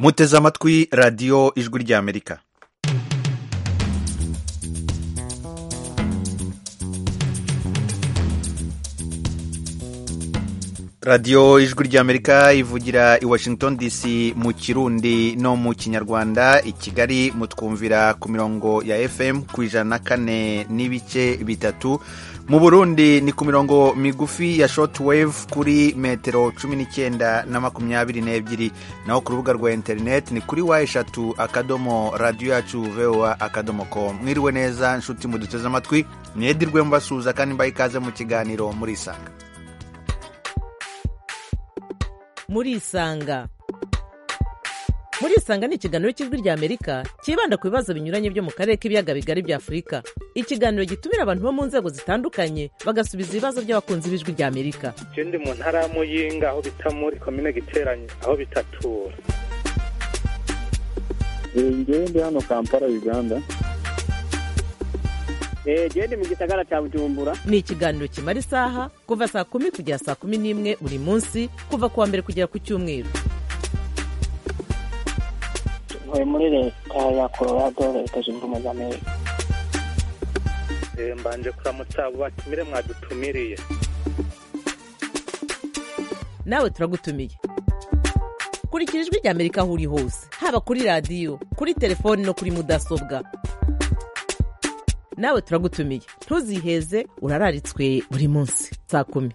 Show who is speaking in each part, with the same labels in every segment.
Speaker 1: muteze amatwi radiyo ijwi ry'amerika radiyo ijwi ry'amerika ivugira i washington dc mu kirundi no mu kinyarwanda i kigali mutwumvira ku mirongo ya fm ku ijana na kane n'ibice bitatu mu burundi ni ku mirongo migufi ya shortwave kuri metero cumi n'icyenda na makumyabiri n'ebyiri naho ku rubuga rwa interineti ni kuri wa eshatu akadomo radiyo yacu voa akadomo com mwiriwe neza nshuti muduteze amatwi mwedirwe mbasuhuza kandi mbaye ikaze mu kiganiro murisanga
Speaker 2: murisanga murisanga ni ikiganiro cy'ijwi ry'amerika cyibanda ku bibazo binyuranye byo mu karere k'ibiyaga bigari bya afurika ikiganiro gitumira abantu bo mu nzego zitandukanye bagasubiza ibibazo by'abakunzi b'ijwi ry'amerika
Speaker 3: icyo ndi mu ntara ya muyinga aho bita muri komine giteranye aho bitatura
Speaker 4: njyewe ndi hano kampala uganda
Speaker 5: genda mu gisagara cya bujumbura
Speaker 2: ni ikiganiro kimara isaha kuva saa kumi kugera saa kumi n'imwe buri munsi kuva ku wa mbere kugera ku cyumweru
Speaker 6: tuvuye muri leta ya colorado leta zunze ubumwe za amerika
Speaker 3: mbanje kuramutsa abo batumire mwadutumiriye
Speaker 2: nawe turagutumiye kurikira ijwi ry'amerika aho uri hose haba kuri radiyo kuri telefoni no kuri mudasobwa nawe turagutumiye ntuziheze urararitswe buri munsi saa kumi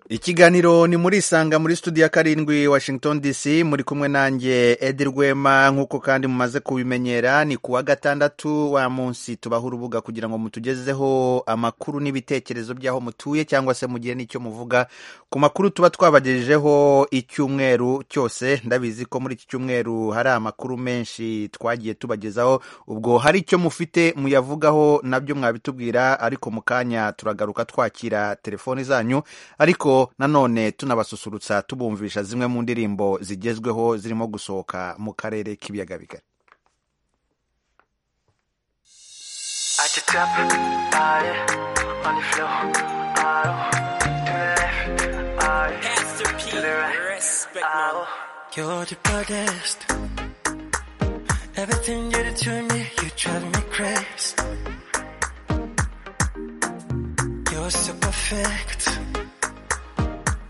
Speaker 1: ikiganiro ni muri isanga muri studio ya karindwi washington dc muri kumwe nanjye edi rwema nk'uko kandi mumaze kubimenyera ni ku wa gatandatu wa munsi tubaho urubuga kugira ngo mutugezeho amakuru n'ibitekerezo by'aho mutuye cyangwa se mugire n'icyo muvuga ku makuru tuba twabagejejeho icyumweru cyose ndabizi ko muri iki cyumweru hari amakuru menshi twagiye tubagezaho ubwo hari icyo mufite muyavugaho nabyo mwabitubwira ariko mu kanya turagaruka twakira telefoni zanyu ariko nanone tunabasusurutsa tubumvisha zimwe mu ndirimbo zigezweho zirimo gusohoka mu karere k'ibiyaga bigari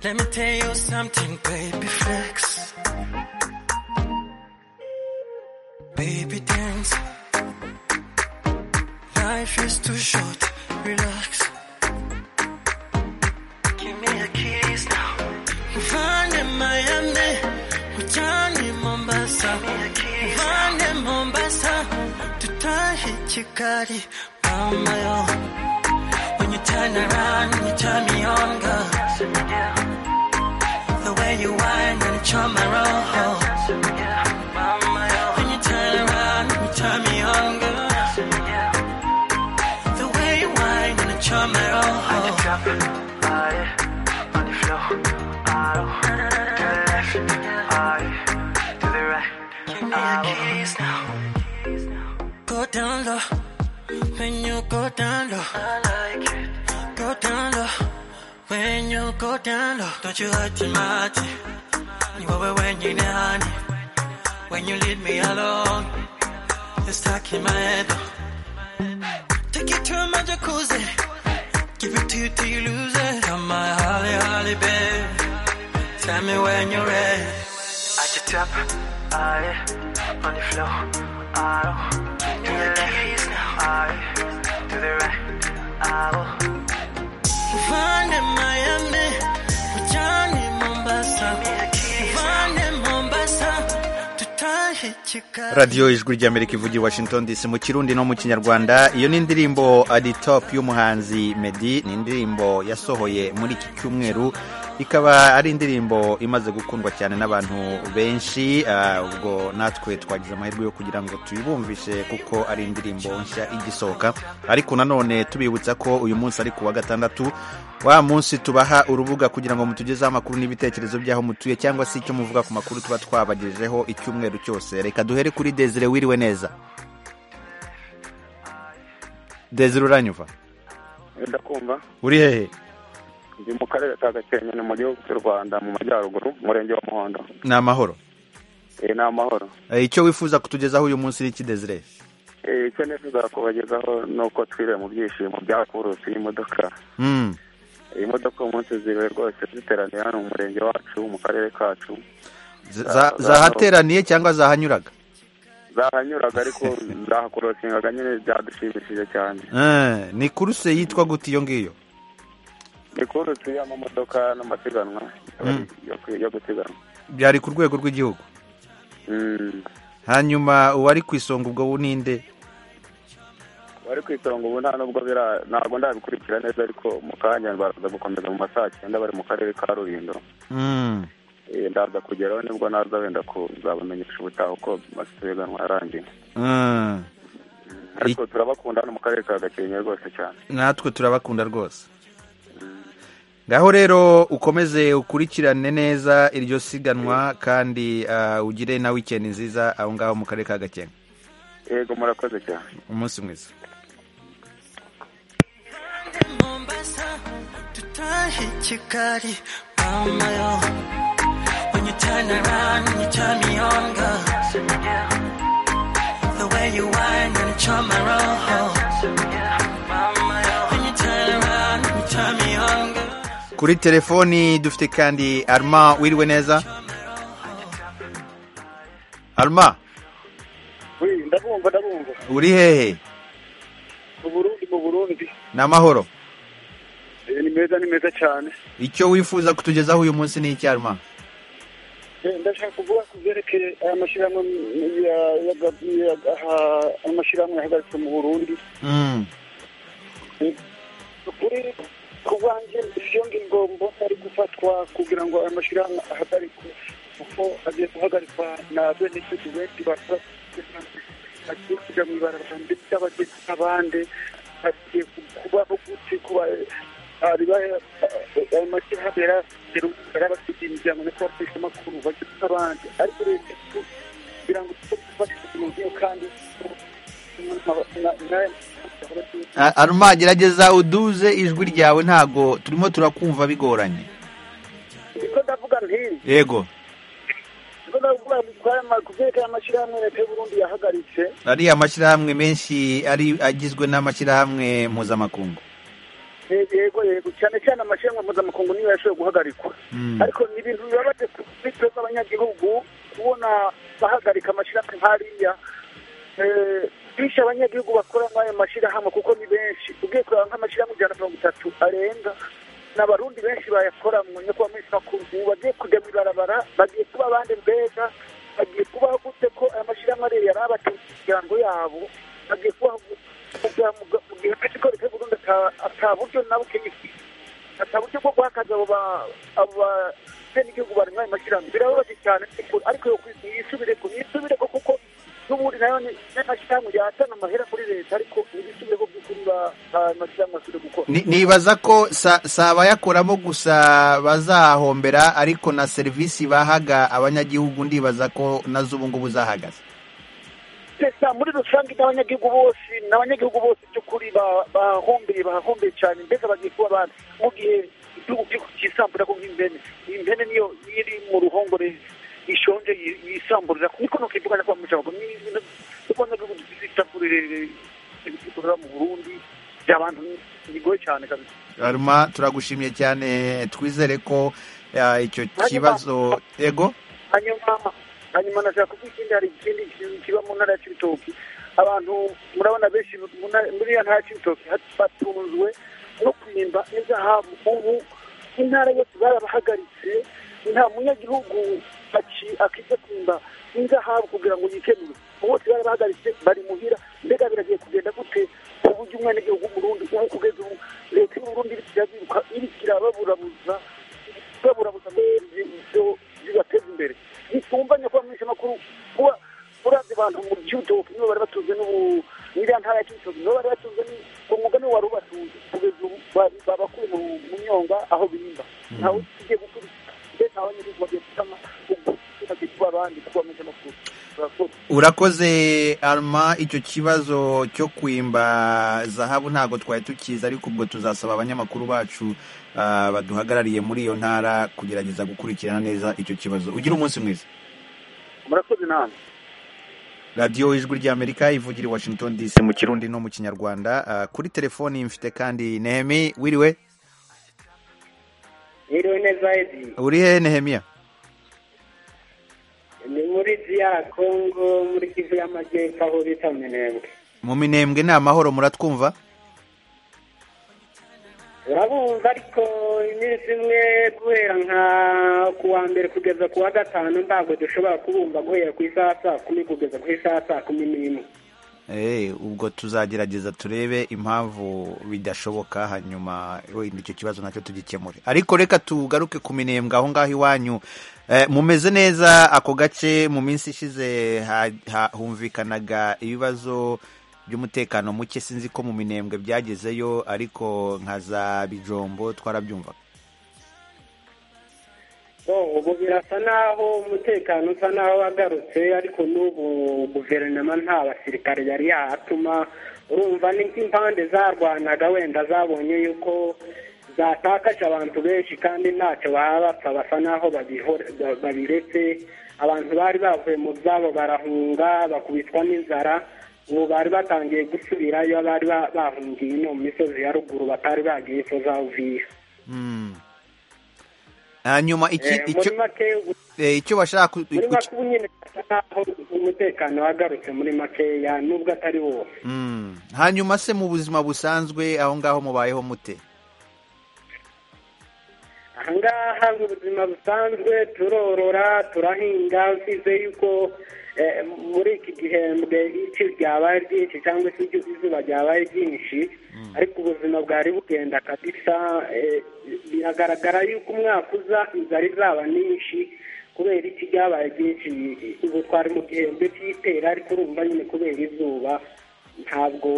Speaker 7: Let me tell you something, baby, flex. Baby, dance. Life is too short, relax. Give me a kiss now. Find in Miami, Johnny Mombasa. Find in Mombasa, Tutahi Chikari, Mama. When you turn around, you turn me on, girl. The way you whine and it's on my roll. When you turn around, you turn me on, girl. The way you whine and it's on my roll. I can drop it, body, on the floor. I to the left, I to the right. Give me your keys now. Go down low. When you go down low, I like it. Go down low. When you go down low, don't you hurt your mighty. You over when you down. When you leave me alone, you're stuck in my head. Take it to my jacuzzi. Give it to you till you lose it. Come my holly, holly, babe. Tell me when you're ready. At the top, I on the floor. I to the left, I to the right. I will. Find in Miami, Johnny Mombasa. Find in Mombasa, tutahe Chicago.
Speaker 1: radiyo ijwi ry'amerika ivugira i washington dc mu kirundi no mu kinyarwanda iyo ni indirimbo adi top y'umuhanzi meddy ni indirimbo yasohoye muri iki cyumweru ikaba ari indirimbo imaze gukundwa cyane n'abantu benshi ah, ubwo natwe twagize amahirwe yo kugira ngo tuyibumvishe kuko ari indirimbo nshya igisohoka ariko nanone tubibutsa ko uyu munsi ari ku wa gatandatu wa munsi tubaha urubuga kugira ngo mutugezeho amakuru n'ibitekerezo by'aho mutuye cyangwa se icyo muvuga ku makuru tuba twabagejejeho icyumweru cyose reka duhere kuri desire wiriwe neza desire uranyumva
Speaker 3: ndakumva
Speaker 1: uri hehe
Speaker 4: ndi mu karere ka gakenke ni mu gihugu cy'u rwanda mu majyaruguru umurenge wa muhondo
Speaker 1: ni amahoro
Speaker 4: Eh, ni amahoro
Speaker 1: Eh, icyo wifuza kutugezaho uyu munsi ni iki Desire
Speaker 4: Eh, icyo nifuza kubagezaho ni uko twiriwe mu byishimo byakurutse iyi modoka
Speaker 1: Mm.
Speaker 4: iyi modoka uyu munsi ziwe rwose ziteraniye hano mu murenge wacu mu karere kacu
Speaker 1: Z- za- zahateraniye cyangwa zahanyuraga
Speaker 4: zahanyuraga ariko zahakorosingaga nyine byadushimishije cyane
Speaker 1: Eh, ni kuruse yitwa gute iyo ngiyo
Speaker 4: ni kurutse y'amamodoka n'amasiganwa
Speaker 1: Mm.
Speaker 4: yo kwi- yo gusiganwa
Speaker 1: byari ku rwego rw'igihugu
Speaker 4: Mm.
Speaker 1: hanyuma uwari ku isonga ubwo bu ninde
Speaker 4: bari ku isonga ubu nta nubwo bira ntabwo ndabikurikira neza ariko mu kanya baraza gukomeza mu masaha cyenda bari mu karere ka rulindo
Speaker 1: Mm.
Speaker 4: Eh, ndaza kugeraho nibwo naza wenda kuzabamenyesha ubutaha uko amasiganwa yarangiye
Speaker 1: Mm.
Speaker 4: ariko turabakunda hano mu karere ka gakenke rwose cyane
Speaker 1: natwe turabakunda rwose ngaho rero ukomeze ukurikirane neza iryo siganwa kandi ah, ugire na weekend nziza aho ngaho mu karere ka gakenke
Speaker 4: yego murakoze cyane
Speaker 1: umunsi mwiza
Speaker 7: Mombasa to Tahi Chikari, Mama. yo. When you turn around, when you turn me on, girl. The way you whine and charm my roll. Mama, yo. When you turn around, when you turn me on, girl.
Speaker 1: kuri telefoni dufite kandi arma wiriwe neza arma
Speaker 8: Wi, ndabumva ndabumva
Speaker 1: uri hehe
Speaker 8: mu burundi mu burundi
Speaker 1: ni amahoro
Speaker 8: Eh, ni meza ni meza cyane
Speaker 1: icyo wifuza kutugezaho uyu munsi ni iki arma
Speaker 8: Eh, ndashaka kuvuga ku byerekeye aya mashyirahamwe ya- ya- ya- aha- amashyirahamwe yahagaritswe mu burundi
Speaker 1: Mm.
Speaker 8: kuri ku bwanjye iyo ngingo mbona ari gufatwa kugira ngo aya mashyirahamwe ahagarikwe kuko agiye guhagarikwa na bene gihugu benshi bakora bagiye kujya mu ibarabara ndetse abagiye n'abandi bagiye kubaho gute kuba ari ba- ayo mashyirahamwe yarafite yarabafitiye imiryango no kubafasha amakuru bagiye n'abandi ariko leta kugira ngo tujye dufashe mu buryo kandi
Speaker 1: A- arma gerageza uduze ijwi ryawe ntago turimo turakumva bigoranye
Speaker 8: niko ndavuga ntiyi
Speaker 1: yego
Speaker 8: kuzerekana amashyirahamwe leta y'uburundi yahagaritse
Speaker 1: ari amashyirahamwe menshi ari agizwe n'amashyirahamwe mpuzamakungu
Speaker 8: Eh, yego yego cyane cyane amashyirahamwe mpuzamakungu niyo yashoboye guhagarikwa
Speaker 1: Mm.
Speaker 8: ariko ni ibintu bibabaje ku mitwe z'abanyagihugu kubona bahagarika amashyirahamwe nk'ariya Eh, bishe abanyagihugu bakora muri ayo mashyirahamwe kuko ni benshi ugiye kureba nk'amashyirahamwe ijana na mirongo itatu arenga ni abarundi benshi bayakoramo nyokuba muri makuru ubu bagiye kujya mu ibarabara bagiye kuba abandi mbega bagiye kubaho gute ko aya mashyirahamwe ariyo yari abatutsi imiryango yabo bagiye kubaho gute mu gihe ko leta y'uburundi ata- ata buryo nabo kenyifite ata buryo bwo guhakaza abo ba- abo babenegihugu bari muri ayo mashyirahamwe birababaje cyane ni ukuri. ariko yo kwi- yisubire ku- yisubire ko kuko n'ubundi nayo ni n'amashyirahamwe yatana amahera kuri leta ariko ntibisubire ko by'ukuri ba- ba- amashyirahamwe asubire gukora
Speaker 1: Ni- nibaza ko sa- si abayakoramo gusa bazahombera ariko na serivisi bahaga abanyagihugu ndibaza ko nazo ubu ngubu zahagaze
Speaker 8: Sesa muri rusange n'abanyagihugu bose n'abanyagihugu bose by'ukuri ba- bahombeye bahahombeye cyane mbega bagiye kuba abantu mu gihe igihugu kiri kisambura ko nk'imbene impene niyo iri mu ruhongore ishonje yi- yisamburira niko nuko ivugana kwa mucago ni ibintu abanyagihugu dufite itakuri ibikorera mu Burundi by'abantu bigoye cyane kabisa
Speaker 1: aruma turagushimye cyane twizere ko ah, icyo
Speaker 8: Hanyuma-
Speaker 1: kibazo ego
Speaker 8: hanyuma hanyuma nashaka kuvuga ikindi hari ikindi kintu kiba mu ntara ya cibitoki abantu murabona benshi mu ntara- muri iyo ntara ya cibitoki hat- batunzwe no kwimba inzahabu ubu intara yose barabahagaritse nta munyagihugu aki- akize kwimba inzahabu kugira ngo yikenure bose barabahagaritse bari muhira mbega biragiye kugenda gute ku buryo umwenegihugu w'umurundi ubu kugeza ubu leta y'uburundi irikira biruka irikira baburabuza baburabuza ibyo bibateza imbere ntitumvanye kuba mwinshi amakuru kuba urazi abantu mu cyutoki nibo bari batunze n'ubu n'iriya ntara ya cyutoki nibo bari batunze ni umwuga niwo wari ubatunze kugeza ubu ba- babakuye mu mu myonga aho bimba ntawe ugiye gukurikiza ndetse ntawe nyine bagiye gutama ubwo bagiye kuba abandi kubamenyesha amakuru urakoze
Speaker 1: urakoze arma icyo kibazo cyo kwimba zahabu ntabwo twari tukizi ariko ubwo tuzasaba abanyamakuru bacu ah, baduhagarariye muri iyo ntara kugerageza gukurikirana neza icyo kibazo ugira umunsi mwiza
Speaker 8: murakoze namwe
Speaker 1: radiyo ijwi ry'amerika ivugira i washington dc mu kirundi no mu kinyarwanda Ah, kuri telefoni mfite kandi nehemi wiriwe
Speaker 6: Niriwe neza Edi.
Speaker 1: uri hehe nehemiya
Speaker 6: Ni muri ya Kongo muri Kivu y'Amajyepfo aho bita Minembwe.
Speaker 1: mu minembwe ni amahoro muratwumva
Speaker 6: Urabumva ariko iminsi imwe guhera nka ku wa mbere kugeza ku wa gatanu ntabwo dushobora kubumva guhera ku isaha saa kumi kugeza ku isaha saa kumi n'imwe.
Speaker 1: Eh, ubwo tuzagerageza turebe impamvu bidashoboka hanyuma wenda icyo kibazo nacyo tugikemure ariko reka tugaruke ku minembwe aho ngaho iwanyu eh, mumeze neza ako gace mu minsi ishize ha- ha- humvikanaga ibibazo by'umutekano muke sinzi ko mu minembwe byagezeyo ariko nka za bijombo twarabyumvaga
Speaker 6: Oh, ubu birasa naho umutekano usa naho wagarutse ariko n'ubu guverinoma nta basirikare yari yahatuma urumva ni nk'impande zarwanaga wenda zabonye yuko zatakaje abantu benshi kandi ntacyo baba bapfa basa naho babihora- ba- babiretse abantu bari bavuye mu byabo barahunga bakubitwa n'inzara ubu bari batangiye gusubirayo abari ba- bahungiye ino mu misozi ya ruguru batari bagiye kuzavuye
Speaker 1: Mm. hanyuma iki-
Speaker 6: Eh, muri
Speaker 1: icyo
Speaker 6: make ubu
Speaker 1: eh, icyo bashaka ku-
Speaker 6: muri
Speaker 1: ku-
Speaker 6: make ubu nyine bisa naho umutekano wagarutse muri makeya nubwo atari wose
Speaker 1: Mm. hanyuma se mu buzima busanzwe aho ngaho mubayeho mute
Speaker 6: ahangaha mu buzima busanzwe turorora turahinga usize yuko eh, muri iki gihembwe ici ryabaye ryinshi cyangwa se iryo izuba ryabaye ryinshi ariko ubuzima bwari bugenda kabisa eh, biragaragara yuko umwaka uza inzara izaba nyinshi kubera iki ryabaye ryinshi ubu twari mu gihembwe cy'itera ariko urumva nyine kubera izuba ntabwo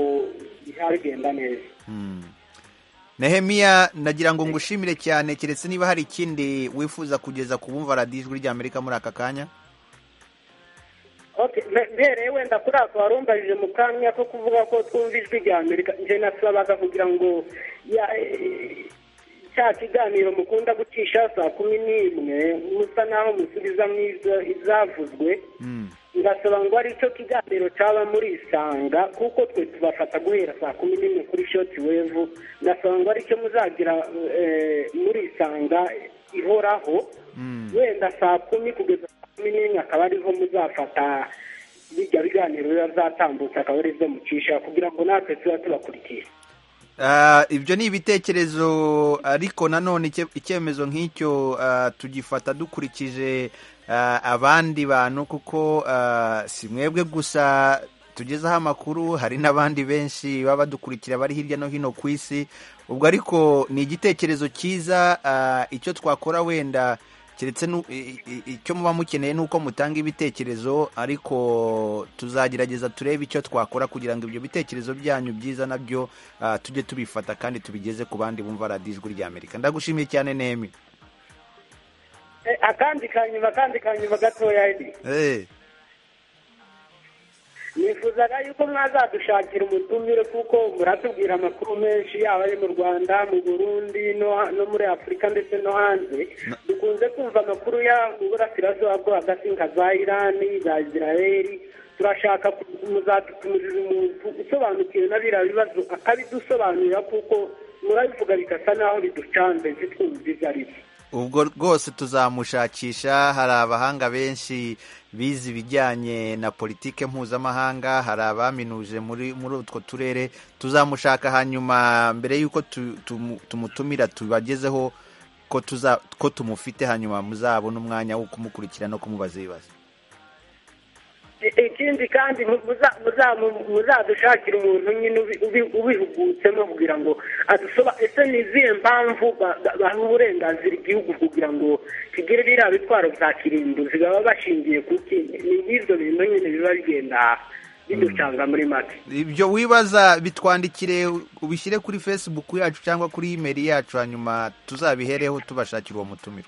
Speaker 6: bigenda neza
Speaker 1: Mm. nehemiya nagira ngo ngushimire cyane keretse niba hari ikindi wifuza kugeza ku bumva radiyo ijwi ry'amerika muri aka kanya
Speaker 6: Okay, me- mbereye wenda kuri ako warumbajije mu kanya ko kuvuga ko twumva ijwi rya amerika nje nasabaga kugira ngo ya- eh, cya kiganiro mukunda gucisha saa kumi n'imwe musa naho musubizamo izo- izavuzwe
Speaker 1: Mm.
Speaker 6: ngasaba ngo ari cyo kiganiro cyaba muri isanga kuko twe tubafata guhera saa kumi n'imwe kuri shoti wevu ngasaba ngo ari cyo muzagira eh, muri isanga ihoraho
Speaker 1: Mm.
Speaker 6: wenda saa kumi kugeza saa kumi n'imwe akaba ariho muzafata bijya biganiro biba byatambutse akaba arizo mucisha kugira ngo natwe tuba tubakurikiye
Speaker 1: Ah, ibyo ni ibitekerezo ariko nanone icye- icyemezo nk'icyo ah, tugifata dukurikije ah, abandi bantu kuko ah, si mwebwe gusa tugezaho amakuru hari n'abandi benshi baba badukurikira bari hirya no hino ku isi ubwo ariko ni igitekerezo cyiza ah, icyo twakora wenda keretse nu- i- i- icyo muba mukeneye ni uko mutanga ibitekerezo ariko tuzagerageza turebe icyo twakora kugira ngo ibyo bitekerezo byanyu byiza nabyo ah, tujye tubifata kandi tubigeze ku bandi bumva radiyo ijwi ry'amerika ndagushimiye cyane nemi
Speaker 6: Eh, akandi kanyuma akandi kanyuma gatoya edi
Speaker 1: Eh,
Speaker 6: nifuzaga yuko mwazadushakira umutumire kuko muratubwira amakuru menshi yaba ayo mu rwanda mu burundi no, no muri afurika ndetse no hanze dukunze kumva amakuru ya mu burasirazuba bwo hagati nka za irani za isiraheli turashaka ku- muzadutumurira umuntu usobanukiwe n'abiriya bibazo akabidusobanurira kuko murabivuga bigasa naho biducanze ntitwumve ibyo ari byo
Speaker 1: ubwo rwose tuzamushakisha hari abahanga benshi bize ibijyanye na politike mpuzamahanga hari abaminuje muri muri utwo turere tuzamushaka hanyuma mbere y'uko tu- tumu- tumutumira tubagezeho ko tuza ko tumufite hanyuma muzabona umwanya wo kumukurikira no kumubaza ibibazo
Speaker 6: I- ikindi kandi mu- muza- muza- mu- muzadushakire umuntu nyine ubi- ubi- ubihugutsemo kugira ngo adusoba ese ni izihe mpamvu ba- ba- baha uburenganzira igihugu kugira ngo kigire biriya bitwaro bya kirimbuzi baba bashingiye ku ki ni nk'ibyo bintu nyine biba bigenda biducanga muri make
Speaker 1: ibyo wibaza bitwandikire ubishyire kuri facebook yacu cyangwa kuri imeri yacu hanyuma tuzabihereho tubashakira uwo mutumiro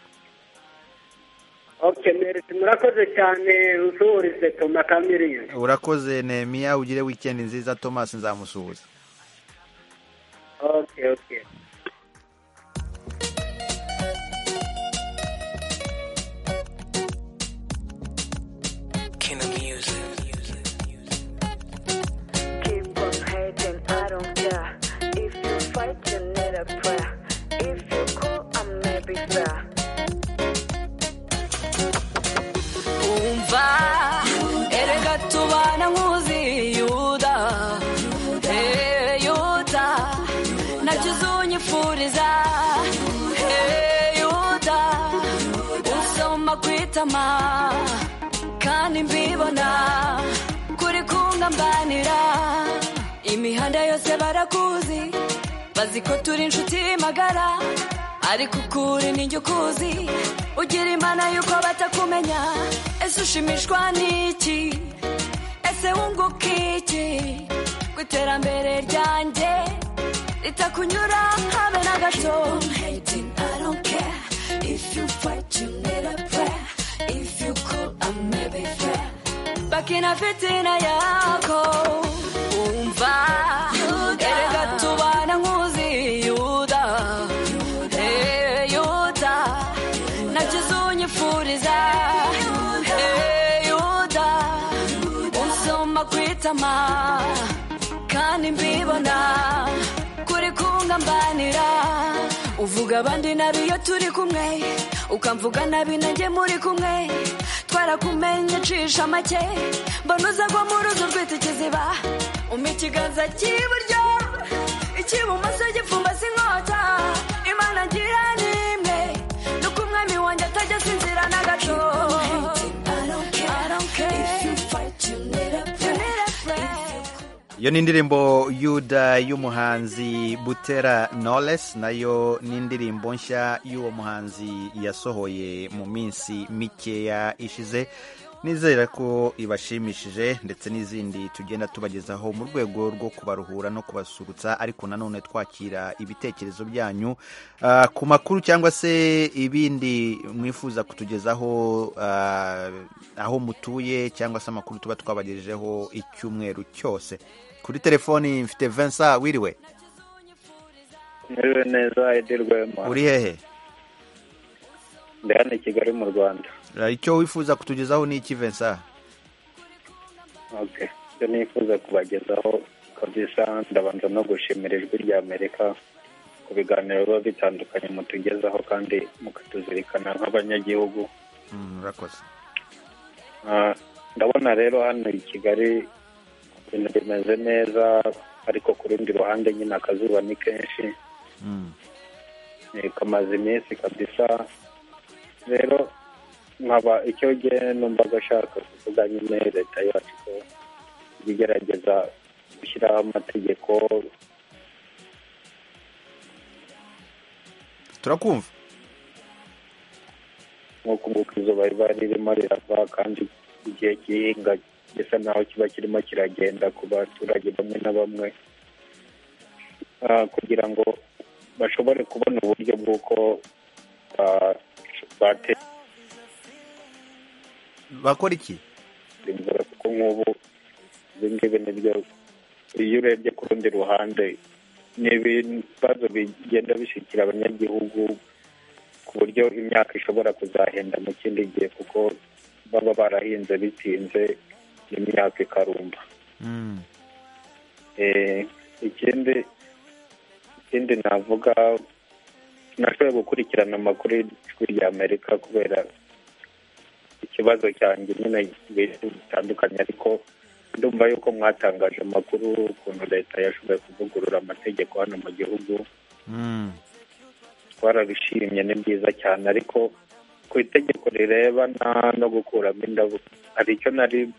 Speaker 6: ok merite murakoze cyane usuhurize toma kamiriyoni
Speaker 1: urakoze nemiya ugire wikendi nziza thomas nzamusuhuza
Speaker 6: ok ok
Speaker 9: King of music.
Speaker 10: Keep on hating, I don't care. If you fight, you need a prayer. If you call, I may be fair.
Speaker 11: umva erega tubana nkuzi yuda hey yuda nacyo uzonyifuriza hey yuda usoma kwitama kandi mbibona kuri kungambanira imihanda yose barakuzi bazi ko turi inshuti magara ariko ukuri nijye ukuzi ugira imana y'uko batakumenya ese ushimishwa n'iki ese wunguka iki ku iterambere ryanjye ritakunyura habe na gato bakina fitina yako umva erega tubana nkuzi yuda Hey, yuda nacyo uzonyifuriza Hey, yuda unsoma kwitama kandi mbibona kuri kungambanira uvuga abandi nabi iyo turi kumwe ukamvuga nabi nanjye muri kumwe twarakumenye cisha make mbona uza gwa mu rugo rwita ikiziba umpa ikiganza cy'iburyo icy'ibumoso gipfumbase inkota imana ngira n'imwe nuko umwami wanjye atajya asinzira na gato I don't care. You need a friend.
Speaker 1: iyo ni indirimbo yuda y'umuhanzi butera knowless nayo ni indirimbo nshya y'uwo muhanzi yasohoye mu minsi mikeya ishize nizera ko ibashimishije ndetse n'izindi tugenda tubagezaho mu rwego rwo kubaruhura no kubasurutsa ariko nanone twakira ibitekerezo byanyu ah, ku makuru cyangwa se ibindi mwifuza kutugezaho ah, aho mutuye cyangwa se amakuru tuba twabagejejeho icyumweru cyose kuri telefoni mfite Vincent wiriwe
Speaker 12: Merewe neza Edi Rwema
Speaker 1: uri hehe
Speaker 12: ndi hano i Kigali mu Rwanda
Speaker 1: Ah, icyo wifuza kutugezaho ni iki Vincent
Speaker 12: okay ibyo nifuza kubagezaho kabisa ndabanza no gushimira ijwi rya Amerika ku biganiro biba bitandukanye mutugezaho kandi mukatuzirikana nk'abanyagihugu
Speaker 1: Mm, urakoze
Speaker 12: Ah, ndabona rero hano i Kigali ibintu bimeze neza ariko ku rundi ruhande nyine akazuba ni kenshi
Speaker 1: Mm.
Speaker 12: Eh, kamaze iminsi kabisa rero nkaba icyo gihe numva gashaka kuvuga nyine leta yacu ko ijya igerageza gushyiraho amategeko
Speaker 1: turakumva
Speaker 12: nk'uko nguko izuba riba ririmo rirava kandi igihe cy'ihinga gisa naho kiba kirimo kiragenda ku baturage bamwe na bamwe Ah, kugira ngo bashobore kubona uburyo bw'uko ah, bateza
Speaker 1: bakora iki
Speaker 12: imvura kuko nk'ubu ibi ngibi nibyo iyo urebye ku rundi ruhande ni ibibazo bigenda bishikira abanyagihugu ku buryo imyaka ishobora kuzahenda mu kindi gihe kuko baba barahinze bitinze imyaka ikarumba
Speaker 1: Mm.
Speaker 12: Eh, ikindi ikindi navuga nashoboye gukurikirana amakuru y'ijwi rya amerika kubera ikibazo cyanjye nyine ibintu bitandukanye ariko ndumva yuko mwatangaje amakuru ukuntu leta yashoboye kuvugurura amategeko hano mu gihugu
Speaker 1: Mm.
Speaker 12: twarabishimye ni byiza cyane ariko ku itegeko rirebana no gukuramo indabo hari icyo nari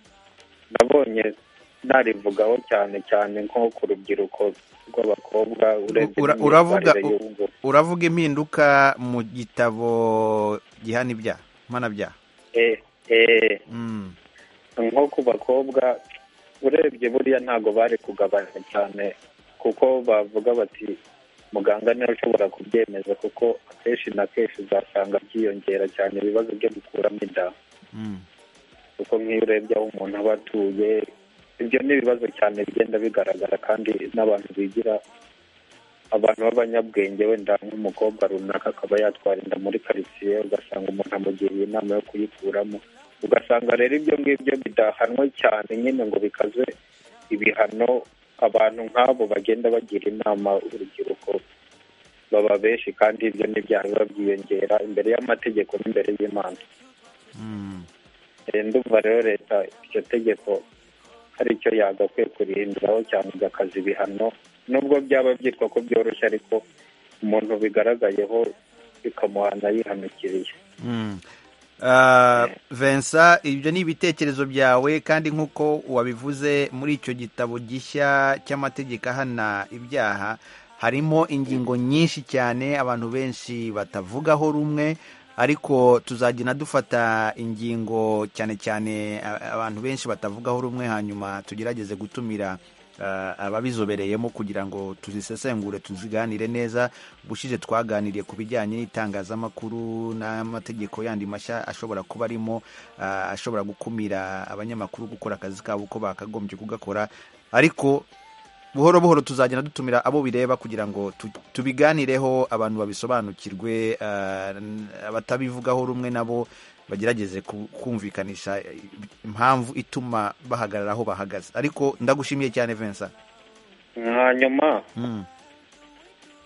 Speaker 12: nabonye narivugaho cyane cyane nko ku rubyiruko rw'abakobwa urebye
Speaker 1: Ura-
Speaker 12: n'imyitwarire
Speaker 1: uravuga- u-
Speaker 12: y'ubu.
Speaker 1: uravuga impinduka mu gitabo gihana ibyaha mpanabyaha
Speaker 12: Eh, eh,
Speaker 1: Mm.
Speaker 12: nko ku bakobwa urebye buriya ntago bari kugabanya cyane kuko bavuga bati muganga niwe ushobora kubyemeza kuko akenshi na kenshi uzasanga byiyongera cyane ibibazo byo gukuramo inda kuko nk'iyo urebye aho umuntu aba atuye ibyo ni ibibazo cyane bigenda bigaragara kandi n'abantu bigira abantu b'abanyabwenge wenda nk'umukobwa runaka akaba yatwara inda muri karitsiye ugasanga umuntu amugiriye inama yo kuyikuramo ugasanga rero ibyo ngibyo bidahanwe cyane nyine ngo bikaze ibihano abantu nk'abo bagenda bagira inama urubyiruko baba benshi kandi ibyo n'ibyaha biba byiyongera imbere y'amategeko n'imbere y'imana Eh, ndumva rero leta iryo tegeko hari icyo yagakwiye kurihinduraho cyane igakaza ibihano nubwo byaba byitwa ko byoroshye ariko umuntu bigaragayeho bikamuhana yihanukiriye
Speaker 1: Ah, Vincent ibyo ni ibitekerezo byawe kandi nk'uko wabivuze muri icyo gitabo gishya cy'amategeko ahana ibyaha harimo ingingo nyinshi cyane abantu benshi batavugaho rumwe ariko tuzagenda dufata ingingo cyane cyane a- abantu benshi batavugaho rumwe hanyuma tugerageze gutumira ah, ababizobereyemo kugira ngo tuzisesengure tuziganire neza ubushize twaganiriye ku bijyanye n'itangazamakuru n'amategeko yandi mashya ashobora kuba arimo ah, ashobora gukumira abanyamakuru gukora akazi kabo uko bakagombye kugakora ariko buhoro buhoro tuzagenda dutumira abo bireba kugira ngo tu- tubiganireho abantu babisobanukirwe ah, n- abatabivugaho rumwe nabo bagerageze ku- kumvikanisha eh, impamvu ituma bahagarara aho bahagaze ariko ndagushimiye cyane Vincent
Speaker 12: hanyuma
Speaker 1: Mm.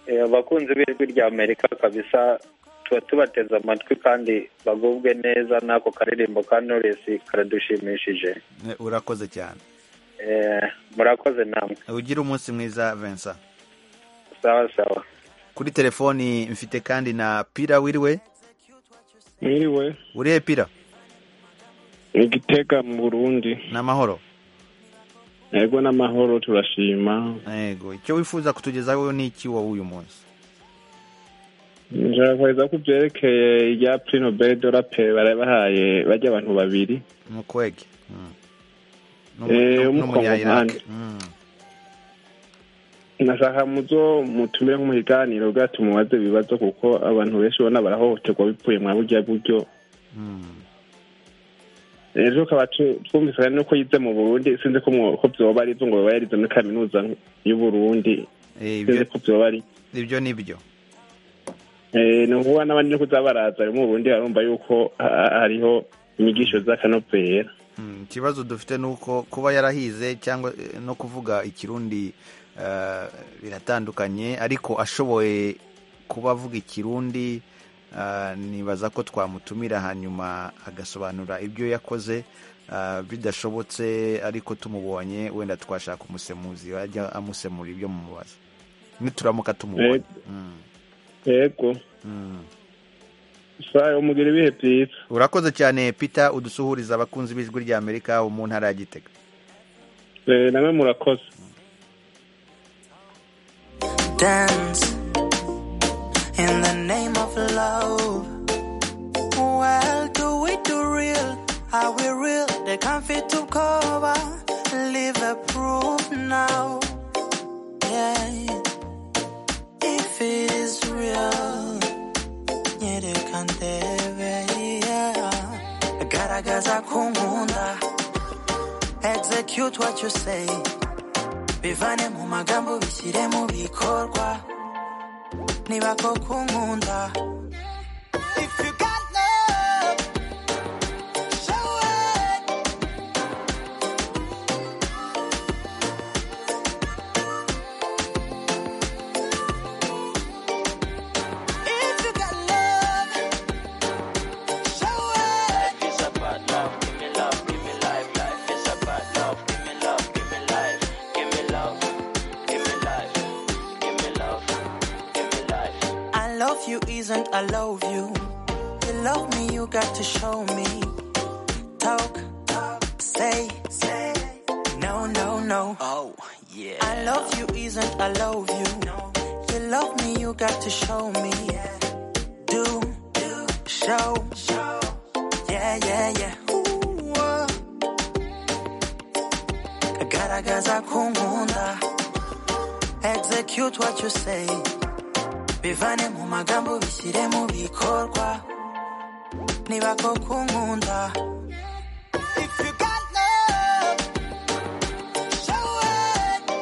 Speaker 12: eh, abakunzi b'ijwi rya amerika kabisa tuba tubateze amatwi kandi bagubwe neza n'ako karirimbo ka knowless karadushimishije
Speaker 1: Eh, urakoze cyane
Speaker 12: Eh, murakoze namwe
Speaker 1: ugire umunsi mwiza Vincent
Speaker 12: sawa sawa
Speaker 1: kuri telefoni mfite kandi na pira wiriwe
Speaker 13: Mwiriwe.
Speaker 1: urihe pira
Speaker 13: Igitega mu Burundi.
Speaker 1: n'amahoro
Speaker 13: Yego n'amahoro turashima.
Speaker 1: yego icyo wifuza kutugezaho ni iki wowe uyu munsi
Speaker 13: Nshaka ko byerekeye irya Prino Bedora pe barabahaye bajya abantu babiri.
Speaker 1: ni ukwege Mm. N'umu-
Speaker 13: Eh,
Speaker 1: n'umu-
Speaker 13: w'umukongomani.
Speaker 1: n'umunya-Iraq. Mm.
Speaker 13: Nashaka muzo mutumire mu biganiro bwa tumubaze ibibazo kuko abantu benshi ubona barahohoterwa bivuye mwa burya buryo. Ejo kaba tu- twumvikana nuko yize mu Burundi sinzi ko mwo- ko byoba ari byo ngo baba yarize muri kaminuza y'u Burundi. Sinzi ko byoba ari
Speaker 1: ibyo ni byo
Speaker 13: Eh, ni ukuvuga n'abandi no kuzabaraza mu Burundi barumva yuko ha- hariho inyigisho z'akanovera
Speaker 1: Mm, ikibazo dufite ni uko kuba yarahize cyangwa eh, no kuvuga ikirundi eh, biratandukanye ariko ashoboye kuba avuga ikirundi eh, nibaza ko twamutumira hanyuma agasobanura ibyo yakoze eh, bidashobotse ariko tumubonye wenda twashaka umusemuzi wajya amusemura ibyo mumubaza nituramuka tumubonye Mm,
Speaker 13: yego
Speaker 1: mm.
Speaker 13: sayo mugira ibihe byiza
Speaker 1: urakoze cyane peter udusuhuriza abakunzi b'ijwi rya amerika wo mu ntara ya gitega
Speaker 13: Eh, namwe murakoze
Speaker 14: dance in the name of love. Well, do we do real? Are we real? They can't fit to cover. Live a proof now. Yeah. If it is real, yeah, they can't have it, yeah. Garagaza kumunda. Execute what you say. bivane mu magambo bishyire mu bikorwa niba koko nkunda If you got love, show it. If you got love, show it. I love you isn't I love you. You love me, you got to show me. Talk, talk, say, say. No, no, no. Oh, yeah. I love you isn't I love you. You love me, you got to show me. Do, do, show, show. Yeah, yeah, yeah. Ooh, uh. Garagaza kungunda. Execute what you say.
Speaker 9: bivane mu magambo bishyire mu bikorwa niba koko unkunda If you got love, show it.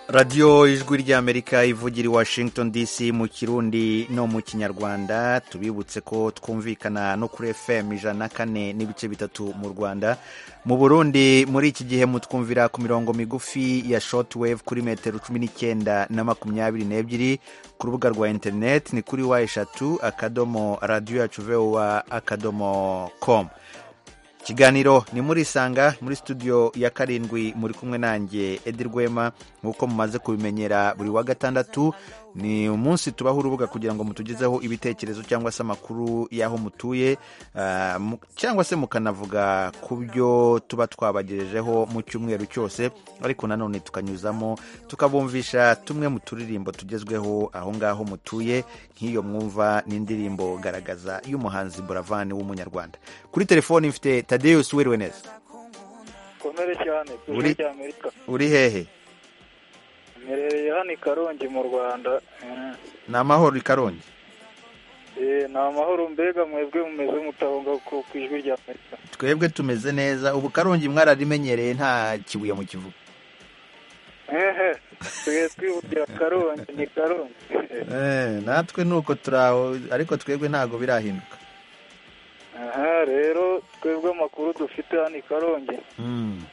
Speaker 1: radiyo ijwi ry'amerika ivugira i washington dc mu kirundi no mu kinyarwanda tubibutse ko twumvikana no kuri fm ijana na kane n'ibice bitatu mu rwanda mu burundi muri iki gihe mutwumvira ku mirongo migufi ya shortwave kuri metero cumi n'icyenda na makumyabiri n'ebyiri ku rubuga rwa interineti ni kuri wa eshatu akadomo radiyo yacu vowa akadomo komu ikiganiro ni muri isanga muri studio ya karindwi muri kumwe nanjye edi rwema nk'uko mumaze kubimenyera buri wa gatandatu ni umunsi tubaho urubuga kugira ngo mutugezeho ibitekerezo cyangwa se amakuru y'aho mutuye ah, mu- cyangwa se mukanavuga ku byo tuba twabagejejeho mu cyumweru cyose ariko nanone tukanyuzamo tukabumvisha tumwe mu turirimbo tugezweho aho ngaho mutuye nk'iyo mwumva n'indirimbo garagaza y'umuhanzi buravani w'umunyarwanda kuri telefoni mfite tadeus wiriwe neza
Speaker 15: komere cyane
Speaker 1: Uri-
Speaker 15: kuri amerika
Speaker 1: uri hehe
Speaker 15: mperereye hano i karongi mu rwanda Mm.
Speaker 1: ni amahoro i karongi
Speaker 15: Eh, ni amahoro mbega mwebwe mumeze mutahonga ku ku ijwi rya amerika
Speaker 1: twebwe tumeze neza ubu karongi mwararimenyereye nta kibuye mu kivuga
Speaker 15: ehe tuye twivugira karongi ni karongi
Speaker 1: Eh, natwe nuko turaho ariko twebwe ntabwo birahinduka
Speaker 15: aha rero twebwe amakuru dufite hano i karongi
Speaker 1: Mm.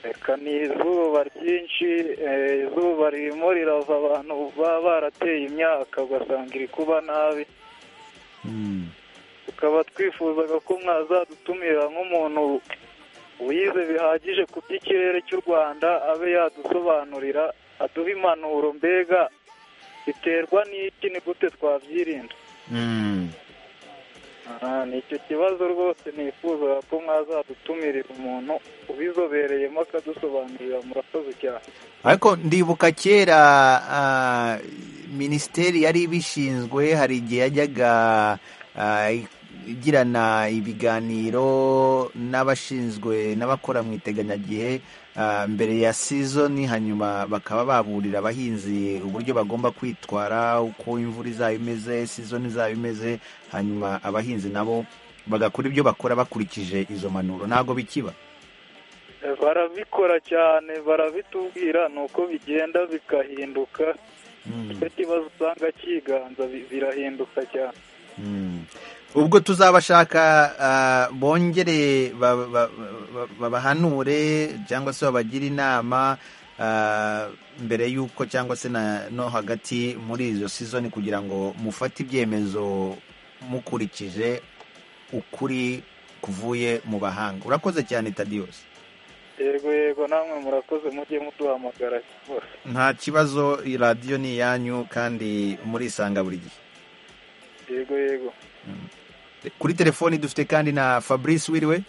Speaker 15: reka ni izuba ryinshi eh, izuba ririmo rirava abantu baba barateye imyaka ugasanga iri kuba nabi tukaba twifuzaga ko mwazadutumira nk'umuntu wize bihagije ku by'ikirere cy'u rwanda abe yadusobanurira aduha impanuro mbega biterwa n'iki ni gute twabyirinda
Speaker 1: Mm.
Speaker 15: Aha, ni icyo kibazo rwose nifuza ko mwazadutumirira umuntu ubizobereyemo akadusobanurira murakoze cyane
Speaker 1: ariko ndibuka kera ah, minisiteri yari ibishinzwe hari igihe yajyaga ah, igirana ibiganiro n'abashinzwe n'abakora mu iteganyagihe ah, mbere ya sizoni hanyuma bakaba baburira abahinzi uburyo bagomba kwitwara uko imvura izaba imeze sizoni izaba imeze hanyuma abahinzi nabo bagakora ibyo bakora bakurikije izo mpanuro ntabwo bikiba
Speaker 15: barabikora cyane barabitubwira ni uko bigenda bikahinduka icyo kibazo usanga cyiganza bi- birahinduka cyane
Speaker 1: ubwo tuzabashaka ah, bongere ba- ba- ba- babahanure cyangwa se babagire inama ah, mbere y'uko cyangwa se na no hagati muri izo sizoni kugira ngo mufate ibyemezo mukurikije ukuri kuvuye mu bahanga urakoze cyane tadiyose
Speaker 15: yego yego namwe murakoze mujye muduhamagara rwose
Speaker 1: nta kibazo iyi radiyo ni iyanyu kandi murisanga buri gihe
Speaker 15: yego yego
Speaker 1: kuri telefoni dufite kandi na fabrice wiriwe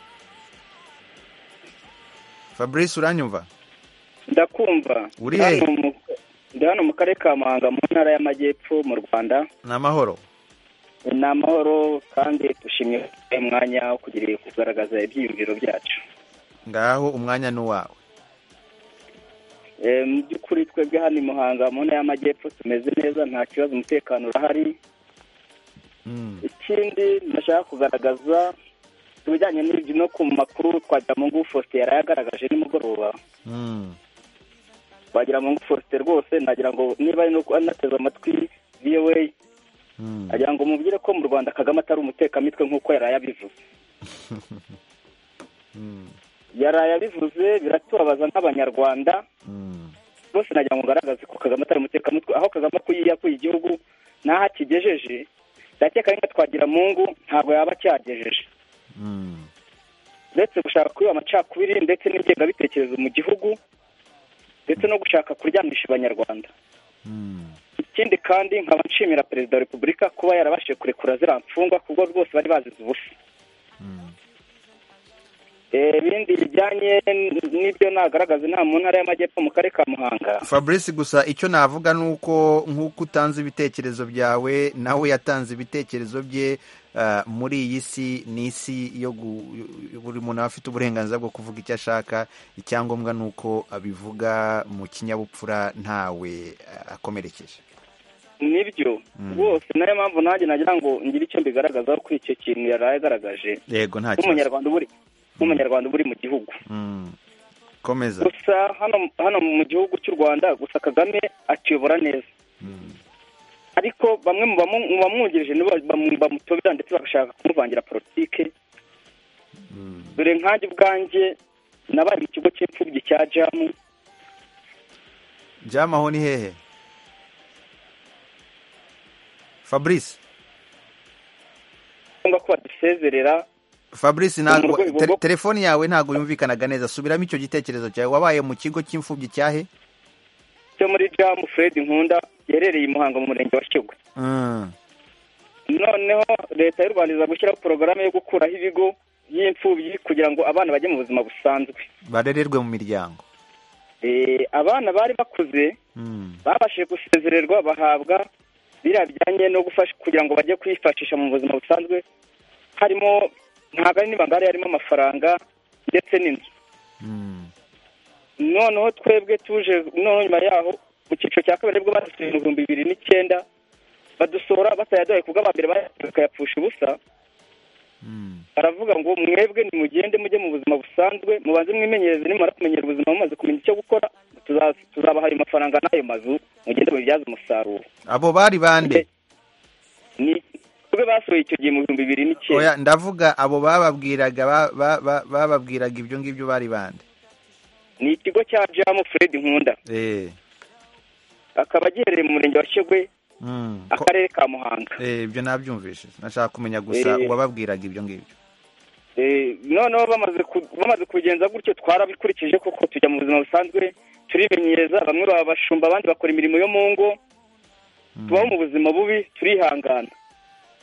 Speaker 1: fabrice uranyumva
Speaker 3: ndakumva
Speaker 1: Uri
Speaker 3: Ndi
Speaker 1: hehe?
Speaker 3: hano mu- ndi hano mu karere ka muhanga mu ntara y'amajyepfo mu rwanda
Speaker 1: ni amahoro
Speaker 3: ni amahoro kandi dushimye umwanya wo kugira kugaragaza ibyiyumviro byacu
Speaker 1: ngaho umwanya ni uwawe
Speaker 3: Eh, mu by'ukuri twebwe hano i muhanga mu ntara y'amajyepfo tumeze neza nta kibazo umutekano urahari ikindi ndashaka kugaragaza ku bijyanye n'ibyo no ku makuru twagiramungu faustin yari yagaragaje nimugoroba wagira ngo Faustin rwose nagira ngo niba ari no kuba anateze amatwi VOA agira ngo mubwire ko mu Rwanda Kagame atari umutekamitwe nk'uko yaraye abivuze yaraye abivuze biratubabaza nk'abanyarwanda bose nagira ngo ngaragaze ko Kagame atari umutekamitwe aho Kagame akuye yakuye igihugu n'aho akigejeje ndakeka nka twagira mungu ntabwo yaba acyagejeje uretse gushaka kubiba amacakubiri ndetse n'ingengabitekerezo mu gihugu ndetse no gushaka kuryamisha abanyarwanda ikindi kandi nkaba nshimira perezida wa repubulika kuba yarabashije kurekura ziriya mfungwa kuko rwose bari bazize ubusa ibindi bijyanye n'ibyo nagaragaza inama mu ntara y'amajyepfo mu karere ka muhanga
Speaker 1: fabrice gusa icyo navuga ni uko nk'uko utanze ibitekerezo byawe nawe yatanze ibitekerezo bye ah, muri iyi si ni isi yo gu- buri muntu aba afite uburenganzira bwo kuvuga icyo ashaka icyangombwa ni uko abivuga mu kinyabupfura ntawe ah, akomerekeje
Speaker 3: nibyo rwose nayo mpamvu nanjye nagira ngo ngire icyo mbigaragazaho kuri icyo kintu yaraye agaragaje
Speaker 1: yego nta kibazo
Speaker 3: nk'umunyarwanda uba uri nk'umunyarwanda uba uri mu gihugu
Speaker 1: Mm. komeza
Speaker 3: gusa hano hano mu gihugu cy'u rwanda gusa kagame atuyobora neza ariko bamwe mu bamu- mu bamwungirije nibo bamu- bamutobera ndetse bagashaka kumuvangira politike dore nkanjye ubwanjye nabaye mu kigo cy'imfubyi cya jamu
Speaker 1: jamaho ni hehe fabrice
Speaker 3: ngombwa ko badusezerera
Speaker 1: fabrice ntabwo
Speaker 3: Mu rwego
Speaker 1: te-
Speaker 3: rwo-
Speaker 1: telefoni yawe ntabwo yumvikanaga neza subiramo icyo gitekerezo cyawe wabaye mu kigo cy'imfubyi cyahe
Speaker 3: cyo muri jamu fred nkunda giherereye i muhanga mu murenge wa shyogwe
Speaker 1: Mm.
Speaker 3: noneho leta y'u rwanda iza gushyiraho porogaramu yo gukuraho ibigo by'imfubyi kugira ngo abana bajye mu buzima busanzwe
Speaker 1: barererwe mu miryango
Speaker 3: Eh, abana bari bakuze
Speaker 1: Mm.
Speaker 3: babashije gusezererwa bahabwa biriya bijyanye no gufasha kugira ngo bajye kwifashisha mu buzima busanzwe harimo ntabwo ari n'ibangari harimo amafaranga ndetse n'inzu noneho twebwe tuje noneho nyuma yaho mu cyiciro cya kabiri nibwo badusuye ibihumbi bibiri n'icyenda badusohora batayaduhaye kubwo abambere bakayapfusha ubusa baravuga ngo mwebwe nimugende mujye mu buzima busanzwe mubanze mwimenyereze nimara kumenyera ubuzima mumaze kumenya icyo gukora tuza- tuzabaha ayo mafaranga n'ayo mazu mugende mubibyaze umusaruro
Speaker 1: abo bari bande
Speaker 3: ni twe basuye icyo gihe mu bihumbi bibiri n'icyenda
Speaker 1: oya ndavuga abo bababwiraga ba- ba- ba- bababwiraga ibyo ngibyo bari bande
Speaker 3: ni ikigo cya jamu fred nkunda
Speaker 1: eh
Speaker 3: akaba giherereye mu murenge wa shyogwe
Speaker 1: Mm. Ko-
Speaker 3: akarere ka muhanga
Speaker 1: eh, ibyo nabyumvishije nashaka kumenya gusa
Speaker 3: Eh.
Speaker 1: uwababwiraga ibyo ngibyo
Speaker 3: Eh, noneho bamaze ku- bamaze kubigenza gutyo twarabikurikije kuko tujya mu buzima busanzwe turimenyereza bamwe baba abashumba abandi bakora imirimo yo mu ngo tubaho mu buzima bubi turihangana